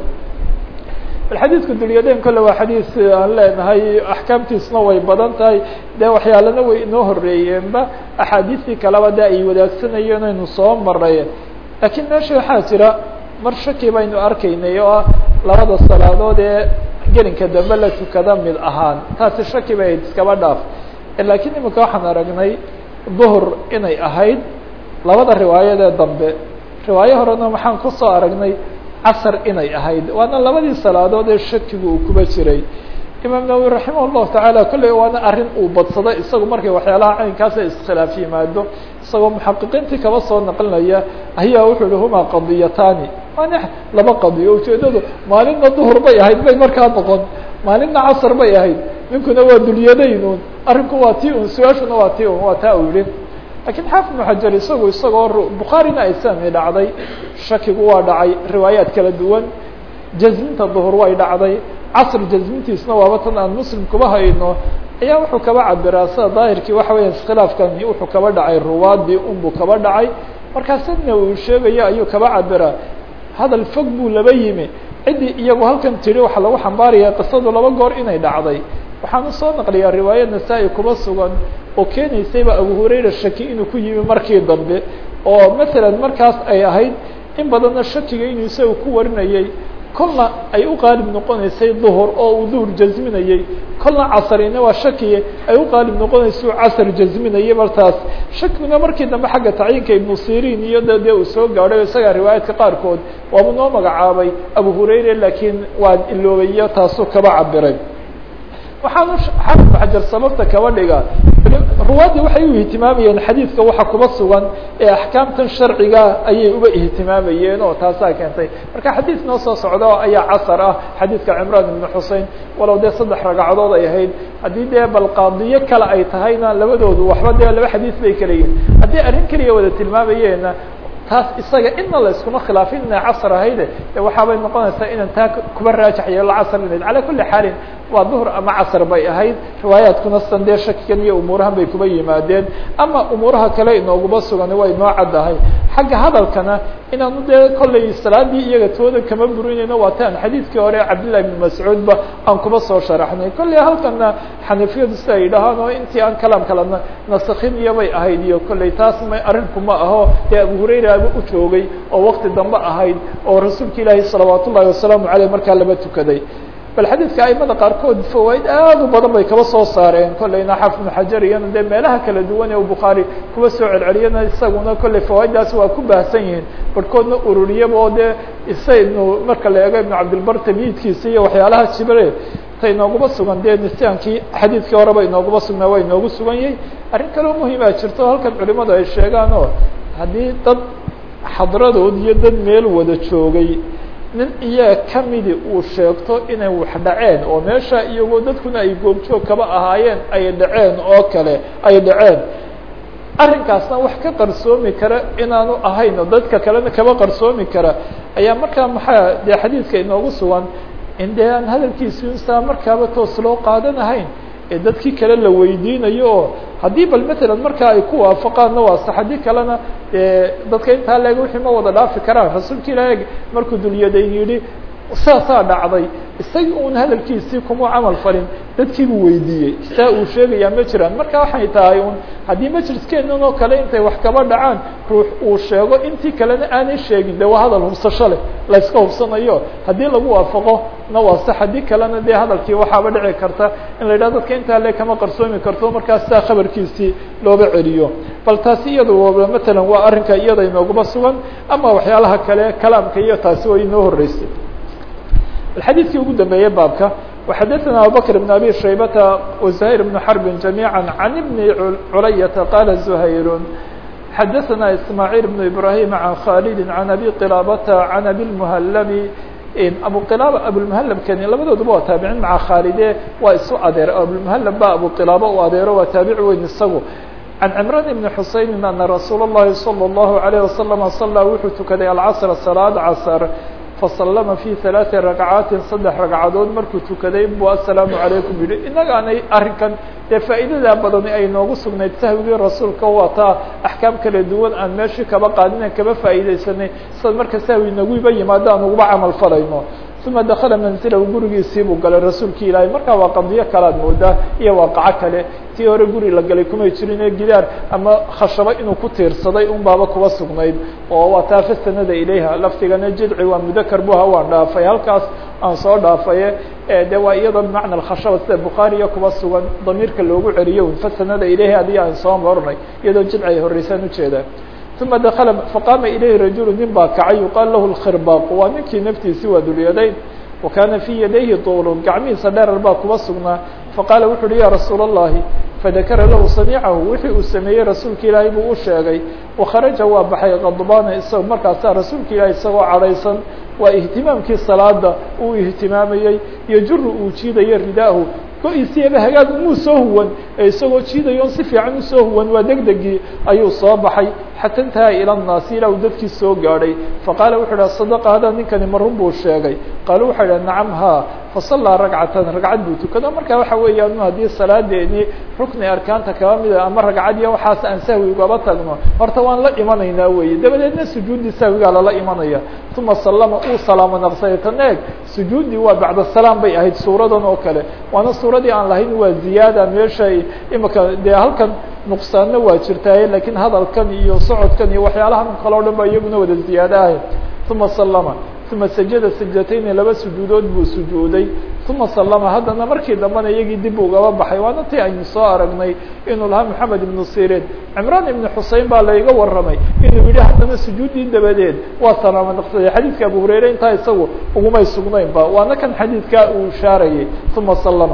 Speaker 1: xadiidku dulyadayn kole waa xadiis aan leenahay axkaamtiisna way badan tahay dee waxyaalana way inoo horeeyeenba axaadiistii kaleba de ay wadaagsanayeen aynu soo maray laakiin meesha waxaa jira mar shaki baynu arkaynay oo ah labada salaadood ee gelinka dambe la tukada mid ahaan taasi shaki bay iskaba dhaaf laakiin imika waxaan aragnay duhr inay ahayd labada riwaayadee dambe riwaayo horena waxaan kusoo aragnay casr inay ahayd waana labadii salaadood ee shakigu uu kuba jiray imaam nawowi raximah llahu tacaala kolley waana arrin uu badsado isagu markay waxyaalaha caynkaasa iskhilaaf yimaado isagoo muxaqiqiintii kaba soo naqlinaya ayaa wuxuu yihi huma qadiyataani waana laba qadiyo ujeedadu maalinna duhur bay ahayd bay markaa noqon maalinna casr bay ahayd ninkuna waa dulyadaynun arrinku waa ti un su-aashuna waa ti un waa taa u yihi lakiin xaafid ibnu xajar isagu isagoo bukhaarina ay sami dhacday shakigu waa dhacay riwaayaad kala duwan jasminta duhur way dhacday casr jasmintiisna waaba tan aan muslim kuba hayno ayaa wuxuu kaba cabiraa sida daahirkii waxa weya iskhilaafkani wuxuu kaba dhacay ruwaadii unbuu kaba dhacay markaasadna uu sheegayo ayuu kaba cabiraa hadal fog buu laba yimi ciddii iyagu halkan tiri waxaa lagu xambaaraya qisadu laba goor inay dhacday waxaanu soo naqliyaa riwaaya nasaa-i kuba sugan oo keenaysayba abu hurayra shaki inuu ku yimi markii dambe oo masalan markaas ay ahayd in badanna shakiga inuu isaga ku warinayay kolna ay u qaalib noqonaysay duhur oo uu duhur jasminayey kolna casrina waa shakiye ay u qaalib noqonaysa u casr jasminayay martaas shakiguna markii dambe xagga tacyiinka ibnu sirin iyo de dee uu soo gaadhay isagaa riwaayaadka qaarkood waaba noo magacaabay abu hurayra laakiin waa iloobayo taasuu kaba cabiray waxaanu xaafid xajar sababta kaba dhiga ruwaaddii waxay u ihtimaamayeen xadiidka waxa kuba sugan ee axkaamtan sharciga ayay uba ihtimaamayeen oo taasaa keentay marka xadiid noo soo socda ayaa casar ah xadiidka cimraan ibnu xusein walow dee saddex ragcadood ay ahayd haddii dee bal qaadiyo kale ay tahayna labadoodu waxba dee laba xadiis bay kala yihin haddii arrin keliya wada tilmaamayeena taas isaga inna la iskuma khilaafin inay casr ahayde de waxaabay noqonaysaa inaan taa kuba raajax yeelo casr inayd calaa kuli xaalin waa duhr ama casr bay ahayd riwaayaadkuna san dee shakigan iyo umuurahan bay kuba yimaadeen ama umuuraha kale inooguma sugan way noo caddahay xagga hadalkana inaanu dee kollay salaadii iyaga tooda kama burinayno waa taan xadiidkii hore cabdillahi ibn mascuudba aan kuba soo sharaxnay kolley halkana xanafiyadu sida ay dhahaan oo intii aan kalaam kalena nasakin iyo bay ahayd iyo kolley taas ma arrinkuma aho dee abu hurayra u joogay oo wakti dambe ahayd oo rasuulka ilaahi salawaat ullahi wasalaamu aleyh markaa laba tukaday bal xadiidka aimada qaarkood fawaaid aad u badan bay kaba soo saareen kolleyna xaafid ibnu xajar iyana dee meelaha kala duwan ee u bukhaari kuwa soo celceliyana isaguna kolley fawaaiddaas waa ku baahsan yihiin barhkoodna ururiyaba oo dee isaynu marka la eego ibnu cabdilbar tamyiidkiisa iyo waxyaalaha jibre ta inooguma sugan dee nisyaankii xadiidkii horeba inooguma sugnaa waa inoogu sugan yahay arrin kaleo muhimaa jirto halkan culimadu ay sheegaan oo haddii dad xadradood iyo dad meel wada joogay nin iyaga kamidi uu sheegto inay wax dhaceen oo meesha iyagoo dadkuna ay goobjoog kaba ahaayeen ay dhaceen oo kale ay dhaceen arrinkaasna wax ka qarsoomi kara inaanu ahayn oo dadka kalena kaba qarsoomi kara ayaa markaa maxaa dee xadiidka inoogu sugan in dee aan hadalkiisi insaa markaaba toos loo qaadanahayn ee dadkii kale la weydiinayo oo haddii bal matalan markaa ay ku waafaqaanna waa sax haddii kalena dee dadka intaa leeg wixii ma wada dhaafi karaan rasuulka ilaah markuu dulyadayn yidhi saasaa dhacday isagii un hadalkiisii kuma camal falin dadkiibuu weydiiyey saa uu sheegayaa ma jiraan marka waxay tahay un haddii majliskeenan oo kale intay wax kaba dhacaan ruux uu sheego intii kalena aanay sheegin de waa hadal hubsasho leh layska hubsanayo haddii lagu waafaqo na waa sax haddii kalena dee hadalkii waxaaba dhici karta in la yidhah dadka intaa le kama qarsoomi karto markaas saa khabarkiisii looga celiyo bal taasi iyada matalan waa arrinka iyada inooguma sugan ama waxyaalaha kale kalaamka iyo taasi way inoo horeysay الxadيثkii ugu dambeeyey baabka وxadثna abubكر بن abي شhaybةa وزهير بن حرب جaميعا عن بن عuلyة qال زهير xadثna إسماعيل بن إبراهيم عن khالد عن أbي qلابة عن أbي المهلب abu qلاب abومهلبkani labadooduba waa taabicin mعa khاalide waa isu adeer abومهلب ba abu qلaabo u adeero waa taabici weyn isagu عن عمران بن حuسين أن رsuuل اللhi صلى الله عليه وسلم صلى wuxuu tukaday الcصر صلاad cصر faslama fi ثaلaaثi ragcaatin saddex ragcadood markuu tukaday bu aلsalaamu عalaykum yihi innagaanay arrinkan dee faa'iidada badani ay noogu sugnayd sahwigii rasuulka waa taa axkaam kala duwan aan meeshii kaba qaadina kaba faa'iidaysanay sida marka sahwi naguba yimaado aan uguba camal falayno uma dakala manzilahu gurigiisii buu galay rasuulki ilaahay markaa waa qadiyo kalaad moodaa iyo waaqaco kale tii hore guri la galay kumay jirin ee gidaar ama khashabo inuu ku tiirsaday un baaba kuba sugnayd oo waa taa fastanada ilayha laftigana jidci waa mudakar buha waan dhaafay halkaas aan soo dhaafaye de waa iyadoo bimacna alkhashaba sida bukhaariya kuba sugan damiirka loogu celiyo un fastanada ilayhi adii aan soo marnay iyadoo jidci ay horeysaan ujeedaa uma dakala faqaama ilayhi rajulu nin baa kacay yuqaal lahu lkhirbaaq waa ninkii naftiisi waa dulyadayn wa kaana fii yadayhi tuulun gacmihiisa dheerar baa kuba sugnaa faqaala wuxu uhi ya rasuula اllahi fadakara lahu samiicahu wixii uu sameeyey rasuulka ilaahay buu u sheegay wakharaja waa baxay qadbaana isagoo markaasaa rasuulka ilaahay isagoo cadhaysan waa ihtimaamkii salaada uu ihtimaamayey yojuru uu jiidayo ridaahu go-isiiba hagaag umuu soo huwan ee isagoo jiidayo on si fiican usoo huwan waa degdegii ayuu soo baxay xata intaha ila nnaasi ilaa uu dadkii soo gaadhay faqaala wuxu idhaha sadaqa hadaa ninkani marun buu sheegay qaalu waxay idhaha nacam haa fasallaa ragcatan ragcad buu tukado marka waxa weeyaan haddii salaadeeni rukni arkaanta kaba mida ama ragcad iyo waxaas aan sahwi ugaba tagno horta waan la imanaynaa weeye dabadeedna sujuuddii sahwigaa lala imanaya uma sallama uu salaamo naqsaday tan eeg sujuuddii waa bacda salaam bay ahayd suuradan oo kale waana suuradii aan lahayn waa ziyaada meesha imika dee halkan nuqsaanna waa jirtaaye lakiin hadalkan iyo socodkan iyo waxyaalahan kale o dhan ba iyaguna wada ziyaado ahay uma sallama uma sajada sajdatayni laba sujuudood buu sujuuday uma sallama haddana markii dambena iyagii dib ugaba baxay waana ti aynu soo aragnay inuu lahaa moxamed ibnu sirin cimraan ibnu xusein baa layga warramay inuu yihi haddana sujuuddii dabadeed waa salaamo naqsaday xadiidka abu hurayre intaa isagu ugumay sugnaynba waana kan xadiidkaa uu ishaarayay uma sallama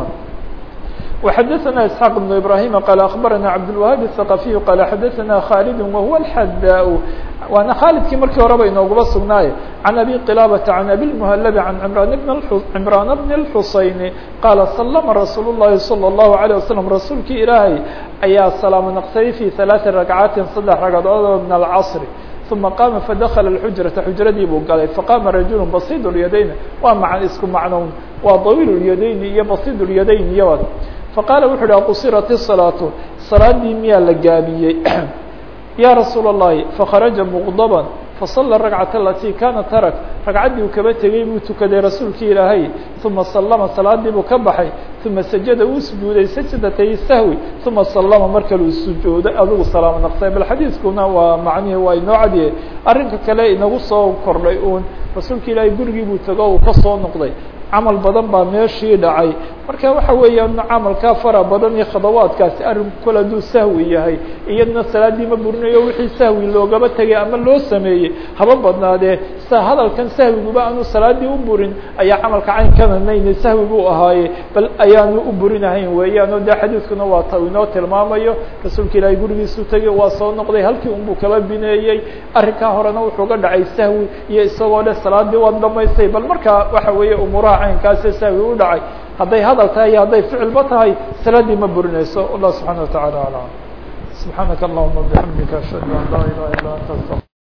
Speaker 1: وxdثna اسحاq بن إبراهيم qال أخبرnا عبدالوهاaب الثقفي qال xdثna khالد وهو الحdاء waana khالدkii markii horeba inoogaba sugnaaye عن أbي قلابة عن أbي المهلب عن عمران بن الحuسين qال سلم رsuuل اللhi صلى الله عليه وسلم رasuulkii ilaahay ayaa سلاamo نqsay في ثaلاثi رagعاaت saddex ragcadood min الcصر ثuma qاma fadakla الxujرaةa xujradii buu galay faqama rajul basid اليadayn waa ma isku macnown waa طawiil اليadayn iyo basid اليadayn iyo faqaala wuxu uhi qusirat الصalaaةu salaadii miyaa la gaabiyey ya rasuul الlahi fakharaja mqdba fasala ragcaة alati kana tarak ragcaddii uu kaba tegey buu tukaday rasuulkii ilaahay uma salama salaadii buu ka baxay uma sajada uu sujuuday sajdatay sahwi uma salama mar kale uu sujuuday adigu salaamo naqsay bal xadiiskuna waa macnihi waa inoo cadiye arrinka kale inagu soo kordhay uun rasuulka ilaahay gurigii buu tego uu kasoo noqday camal badan baa meeshii dhacay marka waxa weeyaan camalkaa fara badan iyo khadawaadkaasi arrinku kol hadduu sahwi yahay iyadna salaaddii ma burinayo wixii sahwi loogaba tegay ama loo sameeyey haba badnaadee sa hadalkan sahwiguba aanu salaaddii u burin ayaa camalka caynkana nayne sahwi buu ahaaye bal ayaanu u burinahayn weeyaan o dee xadiidkuna waa ta inoo tilmaamayo rasuulka ilaahay gurigiisu tegey waa soo noqday halkii unbuu kala bineeyey arrinkaa horena wuxuu ga dhacay sahwi iyo isagoo leh salaaddii waad dhamaystay bal markaa waxa weeye umuuraha caynkaase sahwi u dhacay hadday hadal tahay iyo hadday ficilba tahay salaaddii ma burinayso allah subxaana wa tacala alam subxaanaka allahuma bixamdika ashhadu an laa ilaha illa anta